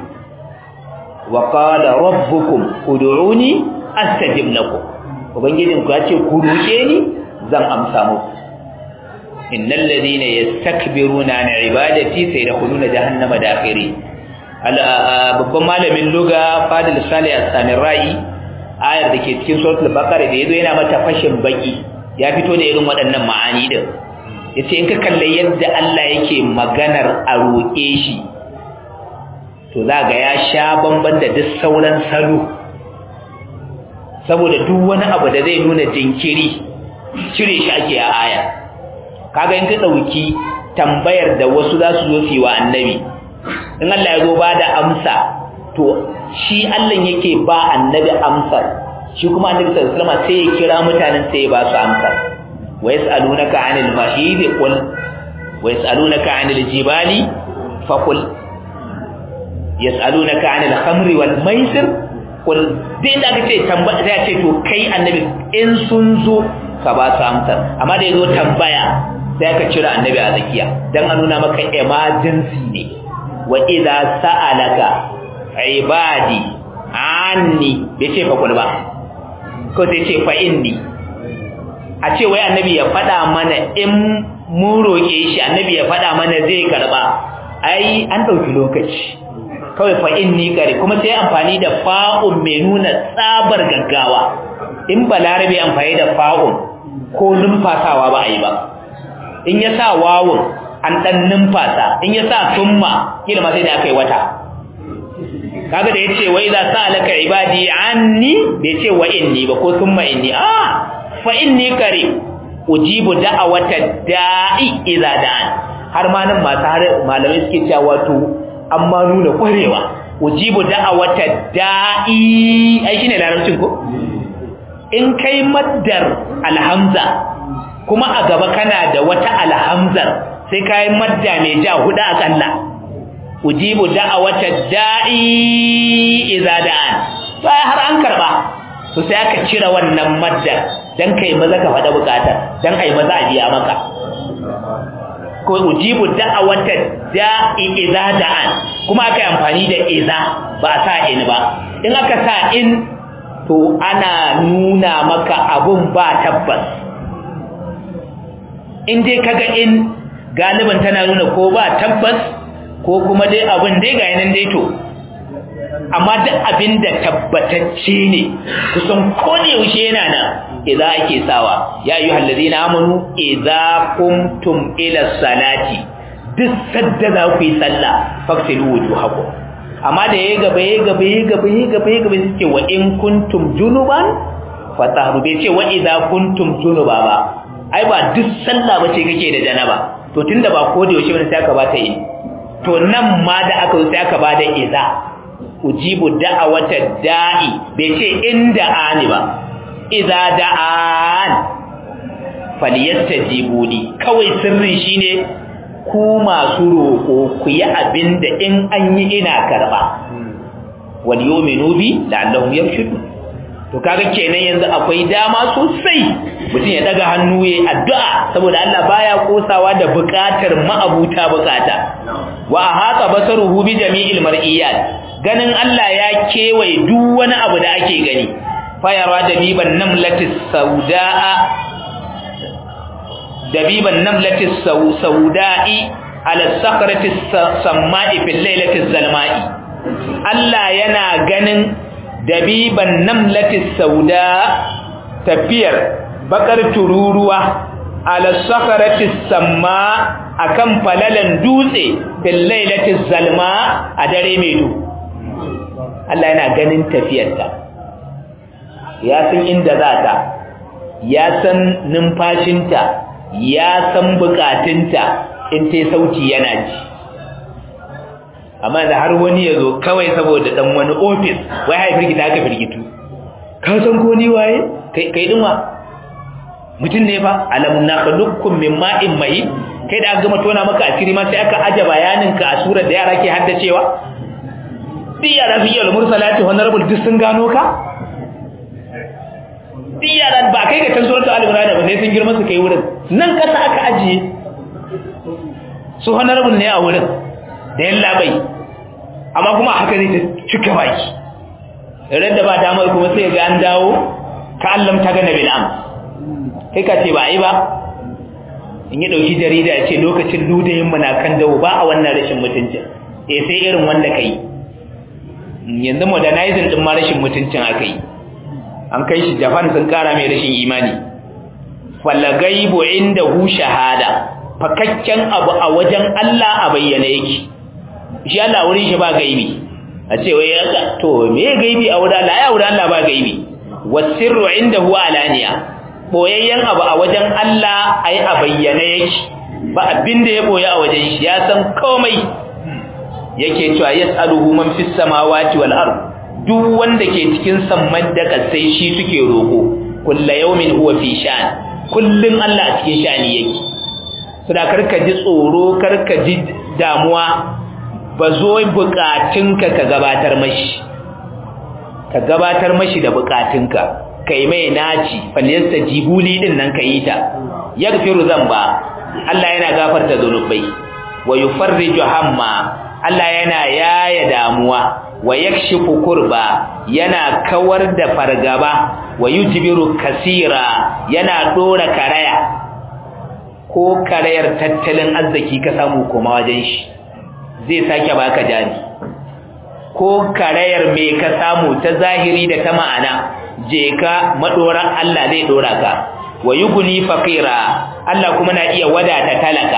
wa qala rabbukum ud'uni astajib lakum ubangijin ku yace ku roke ni zan amsa muku innal ladina yastakbiruna an ibadati sayadkhuluna jahannama dakhirin babban malamin luga fadil salih as-samirai ayar da ke cikin suratul baqara da yazo yana mata fashin baki ya fito da irin waɗannan ma'ani din yace in ka kalle yadda Allah yake maganar a roke shi to za ga ya sha bamban da duk sauran salo saboda duk wani abu da zai nuna jinkiri cire shi ake a aya kaga in ka dauki tambayar da wasu za su zo su yi wa annabi in Allah ya zo ba da amsa to shi Allah yake ba annabi amsar shi kuma annabi sallallahu alaihi wasallam sai ya kira mutanen sai ya ba su amsar wa yasalunaka anil mahid qul wa yasalunaka anil jibali faqul yasalunaka anil khamri wal maisir qul dai da kace tambaya sai ce to kai annabi in sun zo ka ba su amsar amma da yazo tambaya sai ka cira annabi a zakiya dan a nuna maka emergency ne wa idza sa'alaka ibadi anni bai ce fa ba ko sai ce fa inni a ce wai annabi ya faɗa mana in mun roƙe shi annabi ya faɗa mana zai karba ai an ɗauki lokaci kawai fa inni kare kuma sai amfani da fa'un mai nuna tsabar gaggawa in balarabe amfani da fa'un ko numfasawa ba a yi ba in ya sa wawun an ɗan numfasa in ya sa summa kila ma sai da aka yi wata kaga da yace wai za sa alaka ibadi anni bai ce wa inni ba ko summa inni ah fa inni kare ujibu da'awata da'i idza da'an har ma nan masu har malamai suke cewa wato amma nuna kwarewa ujibu da'awata da'i ai shine larabcin ko in kai maddar alhamza kuma a gaba kana da wata alhamzar sai kai madda mai ja huda akalla ujibu da'awata da'i idza da'an to ai har an karba to sai aka cire wannan madda dan kai maza ka fada bukata dan ai maza a biya maka ko ujibu da'awata da'i idza da'an kuma aka yi amfani da idza ba sa in ba in aka sa in to ana nuna maka abun ba tabbas in dai kaga in galiban tana nuna ko ba tabbas ko kuma dai abin dai ga yanan dai to amma duk abin da tabbatacce ne kusan ko ne yaushe yana nan idza ake sawa ya ayyuhal ladina amanu idza qumtum ila salati duk sadda za ku yi sallah faksilu wujuhakum amma da yayi gaba yayi gaba yayi gaba yayi gaba yayi gaba suke wa in kuntum junuban fatahru bai ce wa idza kuntum junuba ba ai ba duk sallah bace kake da janaba to tunda ba ko da yaushe bane sai aka bata yi to nan ma da aka sai aka bada idza ujibu da'awata da'i bai ce inda ani ba idza da'an falyastajibuni kawai sirrin shine ku masu roko ku yi abinda in an yi ina karba wal yu'minu bi la'allahum yarshudun to kaga kenan yanzu akwai dama sosai mutum ya daga hannu yayin addu'a saboda Allah baya kosawa da bukatar ma'abuta bukata wa haka basaruhu bi jami'il mar'iyat ganin Allah ya kewaye duk wani abu da ake gani fayarwa dabiban namlatis saudaa dabiban namlatis sauda'i ala sakrati samma'i fil lailati zalma'i Allah yana ganin dabiban namlatis sauda tafiyar bakar tururuwa ala sakarati samma akan falalan dutse fil lailati zalma a dare mai du Allah yana ganin tafiyarta ya san inda za ta ya san numfashinta ya san bukatunta in ta sauti yana ji amma da har wani ya zo kawai saboda dan wani ofis wai hai firgita aka firgitu ka san ko ni waye kai kai dinwa mutum ne fa alam nakhluqukum min ma'in mahin kai da aka gama tona maka asiri ma sai aka aje bayanin ka a surar da yara ke haddacewa duk yara fi yal mursalati honorable duk sun gano ka duk yara ba kai ga tan suratul al-imran ba sai sun girma su kai wurin nan kasa aka ajiye su honorable ne a wurin da yalla bai amma kuma haka zai ta cika baki idan da ba damar kuma sai ga an dawo ka allam ta ga nabil am kai ka ce ba ai ba in yi dauki jarida ya ce lokacin ludayin mu na kan dawo ba a wannan rashin mutuncin eh sai irin wanda kai yanzu modernizing din ma rashin mutuncin aka yi an kai shi Japan sun kara mai rashin imani falla gaibu indahu shahada fakakken abu a wajen Allah a bayyane yake shi Allah wurin shi ba gaibi a ce wai yaka to me gaibi a wurin Allah ya wurin Allah ba gaibi wasirru indahu alaniya boyayyen abu a wajen Allah ai a bayyane yake ba abin da ya boye a wajen shi ya san komai yake cewa yas'aluhu man fis samawati wal ard duk wanda ke cikin samman da kasai shi suke roko kullu yawmin huwa fi shan kullun Allah a cikin shani yake suna karka ji tsoro karka ji damuwa ba zo bukatunka ka gabatar mashi ka gabatar mashi da bukatunka kai mai naci falyasta jibuli din nan yi ta yaghfiru zamba Allah yana gafarta zanubai wa yufarriju hamma Allah yana yaya damuwa wa yakshifu kurba yana kawar da fargaba wa yujbiru kasira yana dora karaya ko karayar tattalin arziki ka samu koma wajen shi zai sake baka jari ko karayar me ka samu ta zahiri da ta ma'ana je ka madoran Allah zai dora ka wa yughni faqira Allah kuma na iya wadata talaka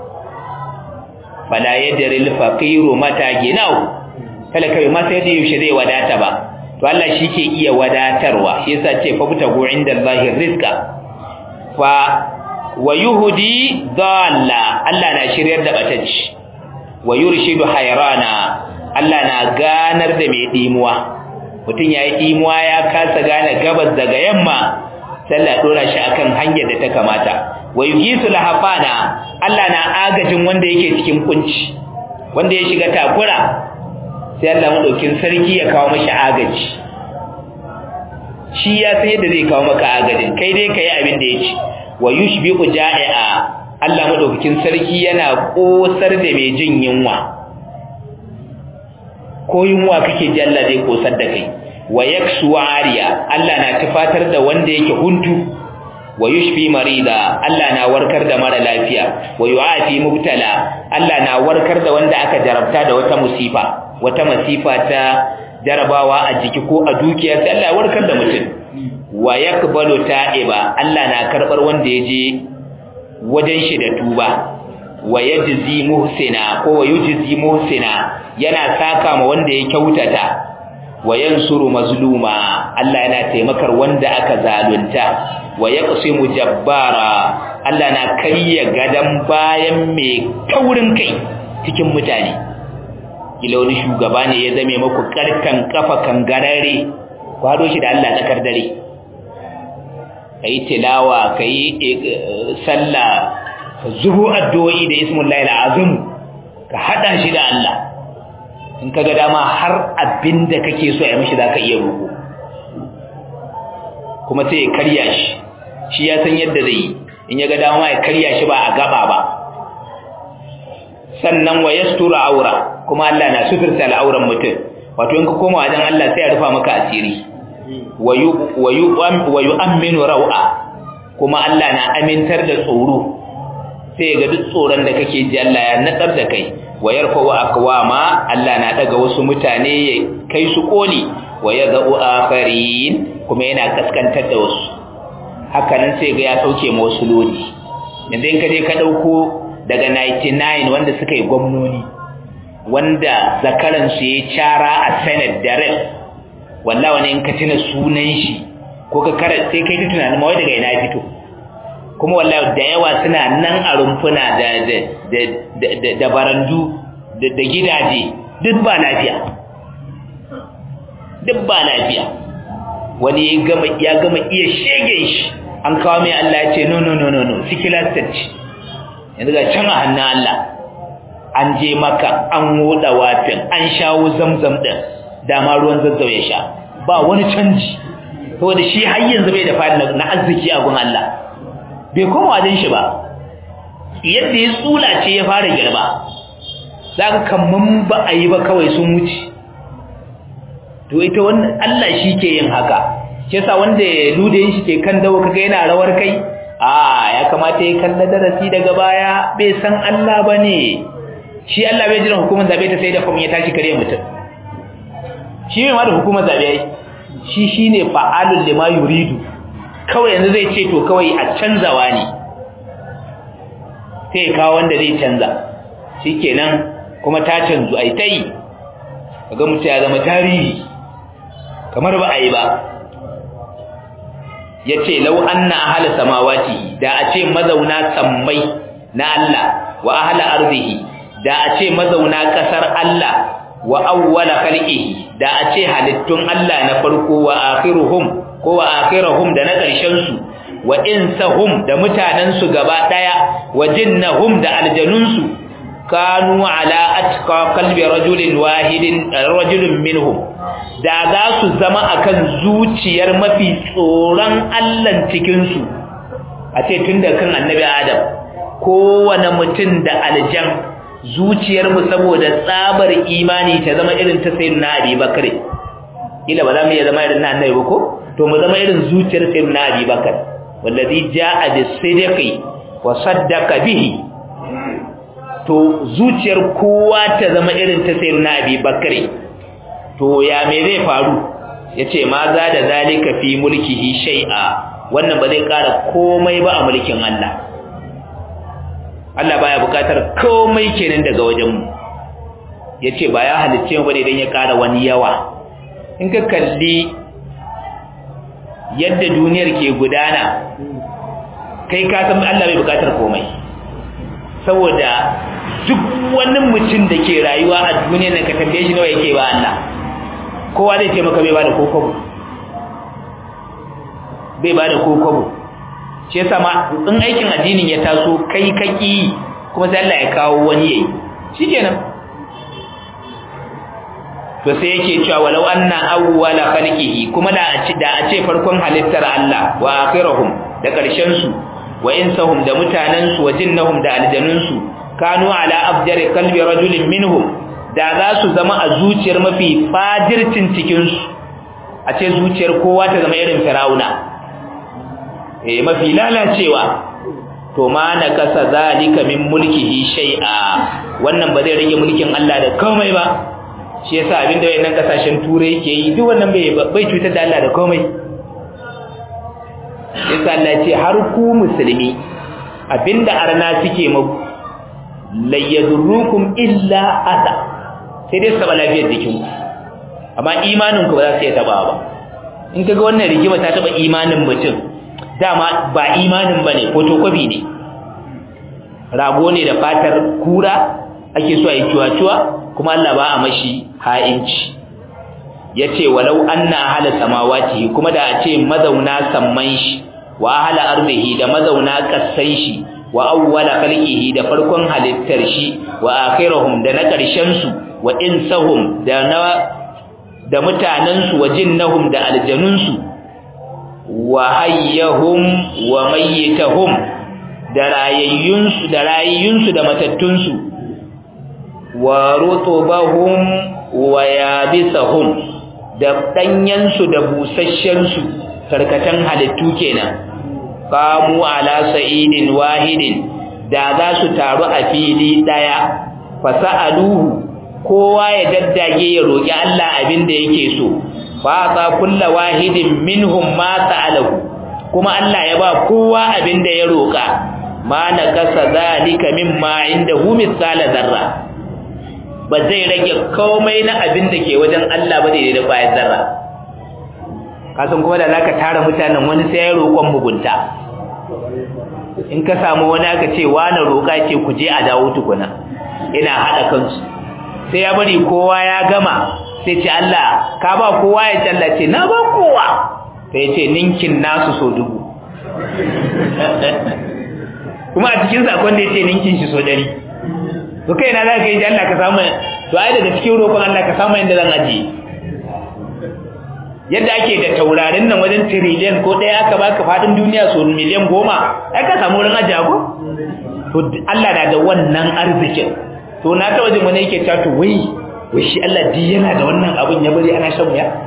fala yadril faqiru mata ginau talaka ma sai da yaushe zai wadata ba to Allah shi ke iya wadatarwa shi yasa ce fa butagu indallahi rizqa fa wa yuhdi dalla Allah na shiryar da batacci wa yurshidu hayrana Allah na ganar da mai dimuwa mutun yayi dimuwa ya kasa gane gabas daga yamma sallah dora shi akan hanyar da ta kamata wa yugisu lahafana Allah na agajin wanda yake cikin kunci wanda ya shiga takura sai Allah madaukin sarki ya kawo mashi agaji shi ya san yadda zai kawo maka agajin kai dai kai abin da yake wa yushbiqu ja'i'a Allah madaukakin sarki yana kosar da mai jin yunwa ko yunwa kake ji Allah zai kosar da kai wa yaksu ariya Allah na tufatar da wanda yake huntu wa yushfi marida Allah na warkar da mara lafiya wa yu'afi mubtala Allah na warkar da wanda aka jarabta da wata musifa wata masifa ta jarabawa a jiki ko a dukiya sai Allah ya warkar da mutum wa yakbalu ta'iba Allah na karbar wanda yaje wajen shi da tuba wa yajzi muhsina ko wa yujzi muhsina yana saka ma wanda ya kyautata wa yansuru mazluma Allah yana taimakar wanda aka zalunta wa yaqsimu jabbara Allah na kariya gadan bayan mai kaurin kai cikin mutane kila wani shugaba ne ya zame maku karkan kafa kangarare kwado shi da Allah tsakar dare kai tilawa kai sallah ka zubo addu'o'i da ismullahi alazim ka hada shi da Allah in kaga dama har abinda kake so ya mishi zaka iya roko kuma sai ya karya shi shi ya san yadda zai yi in ya ga dama ya karya shi ba a gaba ba sannan wa yastura aura kuma Allah na sufirta al'auran mutum wato in ka koma wajen Allah sai ya rufa maka asiri wa yu'minu rau'a kuma Allah na amintar da tsoro sai ga duk tsoron da kake ji Allah ya natsar da kai wa yarfa'u aqwama Allah na daga wasu mutane ya kai su koli wa yadhu akharin kuma yana kaskantar da wasu hakanan sai ga ya sauke ma wasu lodi yanzu in ka je ka dauko daga 99 wanda suka yi gwamnoni wanda zakaran su ya cara a senate da rep wallahi wani in ka tuna sunan shi ko ka kara sai kai ta tunanin mawai daga ina fito kuma wallahi da yawa suna nan a rumfuna da da da da barandu da gidaje duk ba lafiya duk ba lafiya wani ya gama ya gama iya shege shi an kawo mai Allah ya ce no no no no no sikilar tacci yanzu ga can a hannun Allah an je maka an woda wafin an shawo zamzam din dama ruwan zazzau ya sha ba wani canji saboda shi har yanzu bai da fadi na arziki a gun Allah bai koma wajen shi ba yadda ya tsula ce ya fara girba zaka kamman ba a yi ba kawai sun wuce to ita wannan Allah shi ke yin haka shi yasa wanda ya lude shi ke kan dawo kaga yana rawar kai a ya kamata ya kalla darasi daga baya bai san Allah bane shi Allah bai jiran hukumar zabe ta sai da kuma ya tashi kare mutum shi mai ma da hukumar zabe yayi shi shine fa'alul lima yuridu kawai yanzu zai ce to kawai a canzawa ne sai kawo wanda zai canza shikenan kuma ta canzu ai tai kaga mutum ya zama tarihi kamar ba a yi ba ya ce lau anna ahala samawati da a ce mazauna sammai na Allah wa ahala arzihi da a ce mazauna ƙasar Allah wa awwala khalqihi da a ce halittun Allah na farko wa akhiruhum ko wa akhiruhum da na ƙarshen su wa insahum da mutanen su gaba daya wa jinnahum da aljanun su kanu ala atqa qalbi rajulin wahidin rajulun minhum da za su zama akan zuciyar mafi tsoron Allah cikin su a ce tunda kan annabi Adam kowane mutum da aljan zuciyar mu saboda tsabar imani ta zama irin ta sayyidina Abi Bakr ila ba za mu iya zama irin na annabi ba ko to mu zama irin zuciyar sayyidina Abi Bakr wallazi jaa bis-sidqi wa saddaqa bihi to zuciyar kowa ta zama irin ta sayyidina Abi Bakr to ya me zai faru yace ma za da zalika fi mulkihi shay'a wannan ba zai kara komai ba a mulkin Allah Allah baya bukatar komai kenan daga wajen mu yace ba ya halicce mu bane dan ya kara wani yawa in ka kalli yadda duniyar ke gudana kai ka san Allah bai bukatar komai saboda duk wani mutum da ke rayuwa a duniyar nan ka tambaye shi nawa yake ba Allah kowa zai ce maka bai bada kokobo bai bada kokobo shi yasa ma in aikin addinin ya taso kai kaki kuma sai Allah ya kawo wani yayi shikenan to sai yake cewa walau anna awwala khalqihi kuma da a ci da a ce farkon halittar Allah wa akhiruhum da karshen su wa insahum da mutanen su wa jinnahum da aljanun su kanu ala afjari qalbi rajulin minhum da za su zama a zuciyar mafi fajircin cikin su a ce zuciyar kowa ta zama irin firauna eh mafi lalacewa to ma na kasa zalika min mulkihi shay'a wannan ba zai rage mulkin Allah da komai ba shi yasa abinda wayannan kasashen turai yake yi duk wannan bai bai cutar da Allah da komai yasa Allah ce har ku musulmi abinda arna suke muku la yadurrukum illa asa sai dai saba lafiyar jikin ku amma imanin ku ba za su iya taba ba in kaga wannan rigima ta taba imanin mutum dama ba imanin bane photocopy ne rago ne da fatar kura ake so a yi cuwa-cuwa kuma Allah ba a mashi ha'inci yace walau anna ahla samawati kuma da a ce mazauna samman shi wa ahla ardihi da mazauna kassan shi wa awwala khalqihi da farkon halittar shi wa akhiruhum da na karshen su wa insahum da na da mutanen su wa jinnahum da aljanun su wa hayyahum wa mayyitahum da rayayyun su da rayayyun su da matattun su wa rutubahum wa yabisahum da danyensu da busasshensu karkatan halittu kenan qamu ala sa'idin wahidin da za su taru a fili daya fasaluhu kowa ya daddage ya roki Allah abin da yake so fa ta kullu wahidin minhum ma sa'alahu kuma Allah ya ba kowa abin da ya roka ma nakasa zalika mimma indahu misala zarra ba zai rage komai na abin da ke wajen Allah ba daidai da bayan zarra kasan kuma da zaka tara mutanen wani sai ya roƙon mugunta in ka samu wani aka ce wani roƙa ce ku je a dawo tukuna ina haɗa kansu sai ya bari kowa ya gama sai ce Allah ka ba kowa ya ce Allah ce na ba kowa sai ya ce ninkin nasu so dubu kuma a cikin sakon da ya ce ninkin shi so ɗari to kai na za ka yi Allah ka samu to ai daga cikin roƙon Allah ka samu inda zan ajiye yadda ake da taurarin nan wajen trillion ko ɗaya aka baka fadin duniya so miliyan goma ai ka samu wurin ajiya ko to Allah na da wannan arzikin to na ta wajen wani yake cewa to wai wai shi Allah di yana da wannan abun ya bari ana shan wuya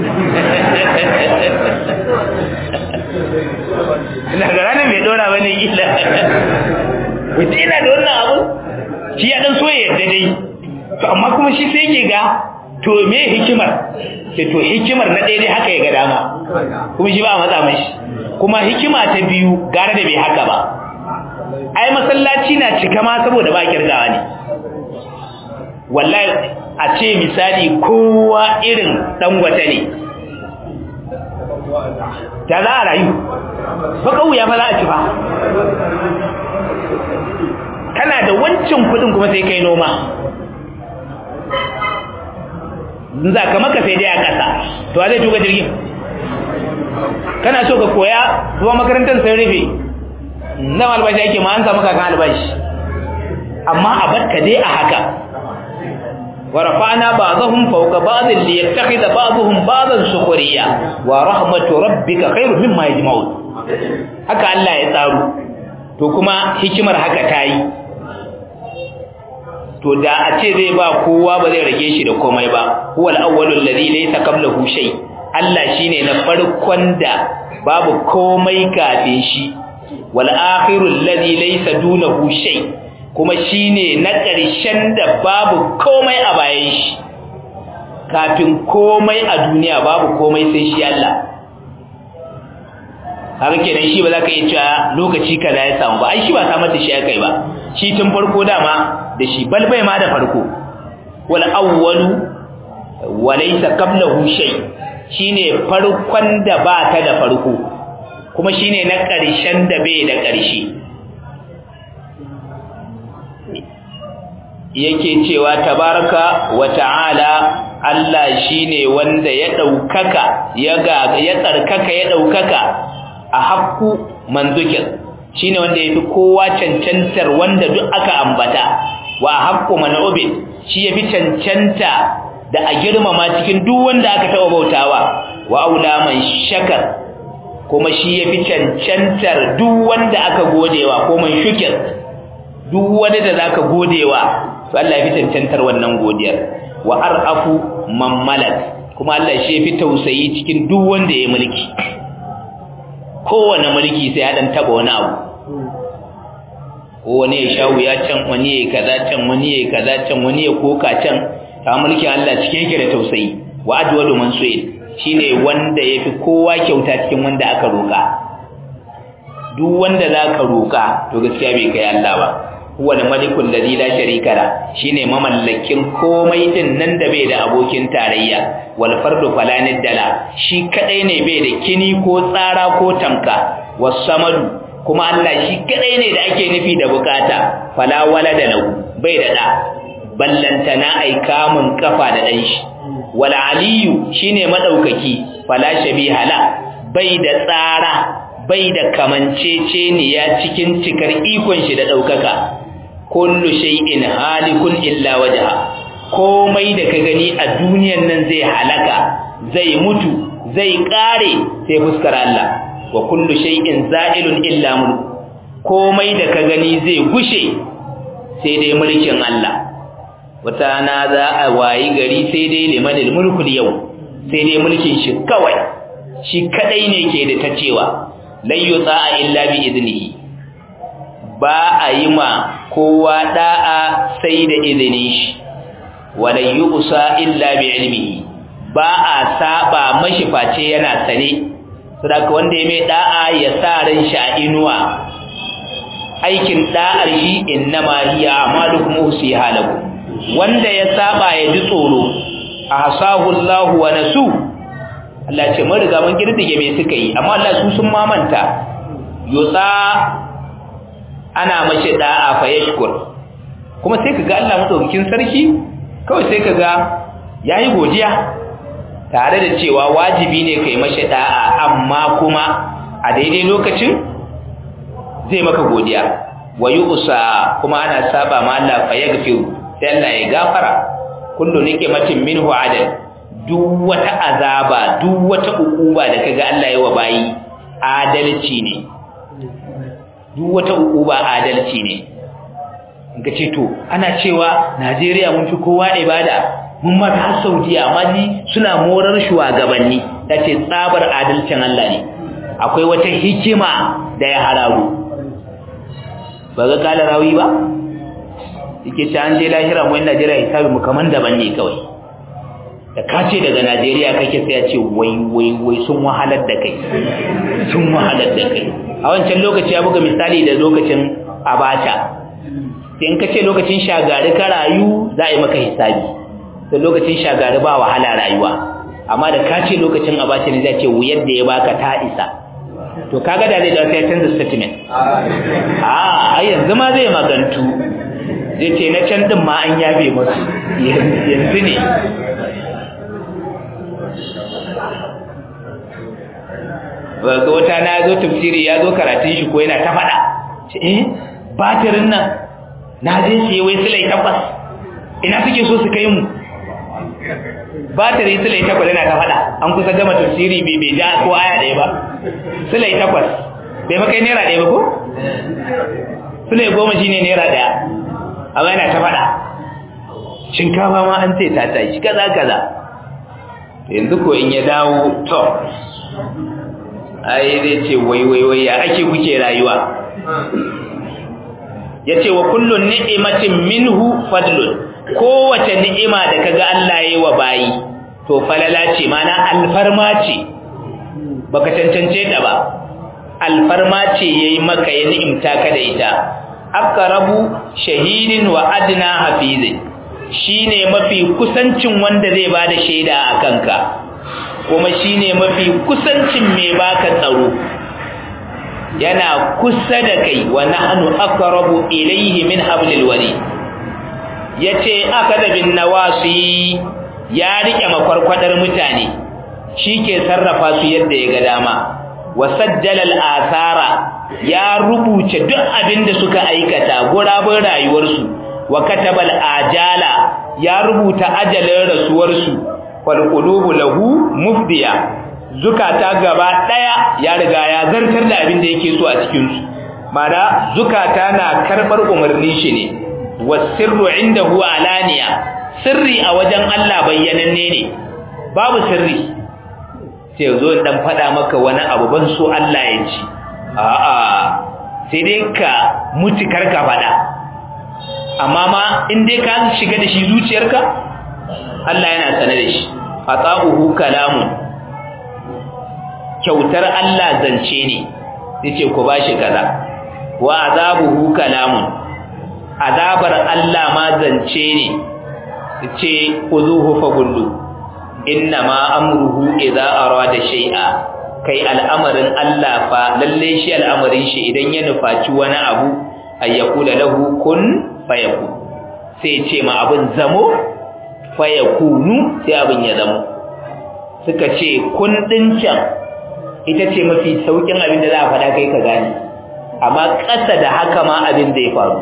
ina ga ranar mai dora bane kila wai ina da wannan abun shi ya dan so ya yarda dai to amma kuma shi sai yake ga to me hikimar ke to hikimar na daidai haka ya ga dama kuma shi ba a matsa mashi kuma hikima ta biyu gara da bai haka ba ai masallaci na cika ma saboda ba kirgawa ne wallahi a ce misali kowa irin dangwata ne ta za a rayu ba kauya fa za a ci fa kana da wancan kudin kuma sai kai noma za ka maka sai dai a ƙasa to a zai tuka jirgin kana so ka koya zuwa makarantar sai rufe nan albashi ake ma an samu kakan albashi amma a batka dai a haka wa rafa'na ba'dahum fawqa ba'dhin li yattakhidha ba'dhum ba'dhan sukhriya wa rahmatu rabbika khairun mimma yajma'un haka Allah ya tsaro to kuma hikimar haka tayi to da a ce zai ba kowa ba zai rage shi da komai ba huwal awwalul ladhi laysa qablahu shay Allah shine na farkon da babu komai kafin shi wal akhirul ladhi laysa dunahu shay kuma shine na ƙarshen da babu komai a bayan shi kafin komai a duniya babu komai sai shi Allah haka kenan shi ba za ka iya cewa lokaci kaza ya samu ba ai shi ba samar da shi aka yi ba shi tun farko dama da shi balbai ma da farko wal awwalu wa laysa qablahu shay shine farkon da ba ta da farko kuma shine na ƙarshen da bai da ƙarshe yake cewa tabaraka wa ta'ala Allah shine wanda ya daukaka ya ga ya tsarkaka ya daukaka a hakku manzukin shine wanda yafi kowa cancantar wanda duk aka ambata wa haqqu man ubid shi yafi cancanta da a girmama cikin duk wanda aka taɓa bautawa wa aula man shakar kuma shi ya fi cancantar duk wanda aka godewa ko man shukir duk wani da zaka godewa to Allah ya fi cancantar wannan godiyar wa arafu man malak kuma Allah shi ya fi tausayi cikin duk wanda ya mulki kowane mulki sai ya dan taba wani abu ko wani ya shawu ya can wani ya kaza can wani ya kaza can wani ya koka can ta mulkin Allah cike yake da tausayi wa ajwadu man su'il shine wanda yafi kowa kyauta cikin wanda aka roka duk wanda zaka roka to gaskiya bai kai Allah ba huwa al-malikul ladhi la sharika la shine mamallakin komai din nan da bai da abokin tarayya wal fardu falanid dala shi kadai ne bai da kini ko tsara ko tamka was samadu kuma Allah shi kadai ne da ake nufi da bukata fala walada lahu bai da da ballantana ai kamun kafa da dan shi wal aliyu shine madaukaki fala shabiha la bai da tsara bai da kamanceceniya cikin cikar ikon shi da daukaka kullu shay'in halikun illa wajha komai da ka gani a duniyan nan zai halaka zai mutu zai kare sai fuskar Allah wa kullu shay'in za'ilun illa mulk komai da ka gani zai gushe sai dai mulkin Allah wata na za a wayi gari sai dai limanil mulkul yau sai dai mulkin shi kawai shi kadai ne ke da ta cewa lan yutsa'a illa bi idnihi ba a yi ma kowa da'a sai da izinin shi wala yusa illa bi ilmihi ba a saba mashi face yana sane saboda wanda ya mai da'a ya sa ran shi a inuwa aikin da'ar shi innama hiya amalukum usiha lakum wanda ya saba ya ji tsoro ahsahu Allah wa nasu Allah ce mun riga mun girdige me suka yi amma Allah su sun mamanta yusa ana mashi da'a fa yashkur kuma sai kaga Allah madaukakin sarki kawai sai kaga yayi godiya tare da cewa wajibi ne kai mashi da'a amma kuma a daidai lokacin zai maka godiya wa yusa kuma ana saba ma Allah fa yaghfiru sai Allah ya gafara kullu niqmatin minhu adal duk wata azaba duk wata ukuba da kaga Allah ya wa bayi adalci ne duk wata ukuba adalci ne ga ce to ana cewa Najeriya mun fi kowa ibada mun ma har Saudiya amma ni suna morar shugabanni tace tsabar adalcin Allah ne akwai wata hikima da ya hararu ba ga kala rawi ba yake ce an je lahira mu Najeriya hisabi mu kaman daban ne kawai da ka ce daga Najeriya kake sai ya ce wai wai wai sun wahalar da kai sun wahalar da kai a wancan lokaci ya buga misali da lokacin Abacha sai in ka ce lokacin shagari ka rayu za a yi maka hisabi da lokacin shagari ba wahala rayuwa amma da ka ce lokacin Abacha ne zai ce wuyar da ya baka ta isa to kaga da zai da sai canza statement a yanzu ma zai magantu zai ce na can din ma an yabe musu yanzu ne ga wata na zo tafsiri ya zo karatun shi ko yana ta faɗa ce eh batirin nan na je siye wai silai tabbas ina suke so su kai mu batiri silai takwas yana ta faɗa an kusa gama tafsiri bai bai ja ko aya ɗaya ba silai takwas bai makai naira ɗaya ba ko silai goma shine naira ɗaya amma yana ta faɗa shinkafa ma an ce ta tashi kaza kaza yanzu ko in ya dawo to ai zai ce wai wai wai ya ake kuke rayuwa yace wa kullu ni'matin minhu fadlun kowace ni'ima da kaga Allah yayi wa bayi to falala ce mana alfarma ce baka cancance ta ba alfarma ce yayi maka ya ni'imta ka da ita aqrabu shahidin wa adna hafizin shine mafi kusancin wanda zai bada shaida a kanka kuma shine mafi kusancin mai baka tsaro yana kusa da kai wa nahnu aqrabu ilayhi min hablil warid yace akada bin nawasi ya rike makwarkwadar mutane shike sarrafa su yadda ya ga dama wa sajjala al-athara ya rubuce duk abin da suka aikata gurabun rayuwarsu wa katabal ajala ya rubuta ajalin rasuwarsu wal qulubu lahu mufdiya zukata gaba daya ya riga ya zartar da abin da yake so a cikin su mana zukata na karbar umarni shi ne wasirru indahu alaniya sirri a wajen Allah bayyananne ne babu sirri sai zo dan fada maka wani abu ban so Allah ya ci a'a sai dai ka mutu karka fada amma ma in dai ka shiga da shi zuciyarka Allah yana sane da shi ata'uhu kalamun kyautar Allah zance ne yace ku bashi kaza wa azabuhu kalamun azabar Allah ma zance ne yace uzuhu fagullu inna ma amruhu idza arada shay'a kai al'amarin Allah fa lalle shi al'amarin shi idan ya nufaci wani abu ayyakula lahu kun fayakun sai ce ma abin zamo fayakunu sai abin ya zamo suka ce kun din can ita ce mafi saukin abin da za a faɗa kai ka gane amma ƙasa da haka ma abin zai faru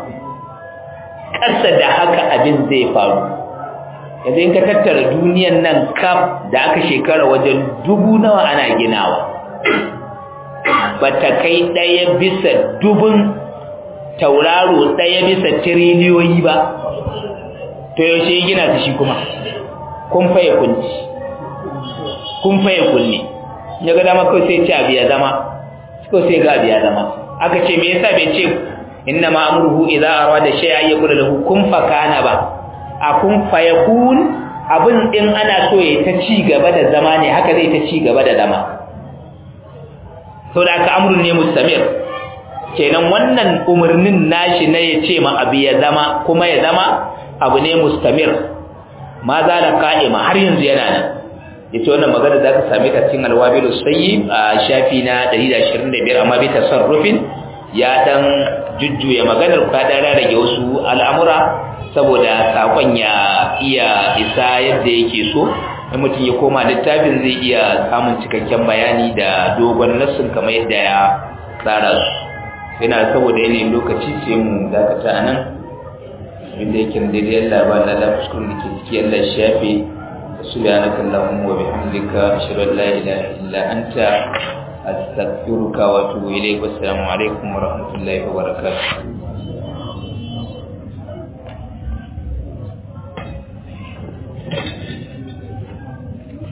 ƙasa da haka abin zai faru yanzu in ka tattara duniyan nan kaf da aka shekara wajen dubu nawa ana ginawa ba ta kai ɗaya bisa dubun tauraro ɗaya bisa tiriliyoyi ba to yaushe gina ta shi kuma kun faye kunci kun faye kunne ya ga dama kawai sai ce abu ya zama kawai sai ga abu ya zama aka ce me yasa bai ce inna ma amruhu idza arada shay'an yaqulu lahu kun fakana ba a kun fayakun abin din ana so ya ta ci gaba da zama ne haka zai ta ci gaba da zama saboda aka amrun ne mustamir kenan wannan umarnin nashi na ya ce ma abu ya zama kuma ya zama abu ne mustamir ma za da ka'ima har yanzu yana nan yace wannan magana za ka same ta cikin alwabilu sayyib a shafi na 125 amma bi tasarrufin ya dan jujjuya maganar ka dan rage wasu al'amura saboda sakon ya iya isa yadda yake so in mutum ya koma littafin zai iya samun cikakken bayani da dogon nassin kamar yadda ya tsara su yana saboda yanayin lokaci sai mu dakata a nan inda yake da daidai Allah ba na da fuskun da ke ciki Allah shafe subhanaka allahumma wa bihamdika ashhadu an la ilaha illa anta astaghfiruka wa atubu ilayk wassalamu alaikum wa rahmatullahi wa barakatuh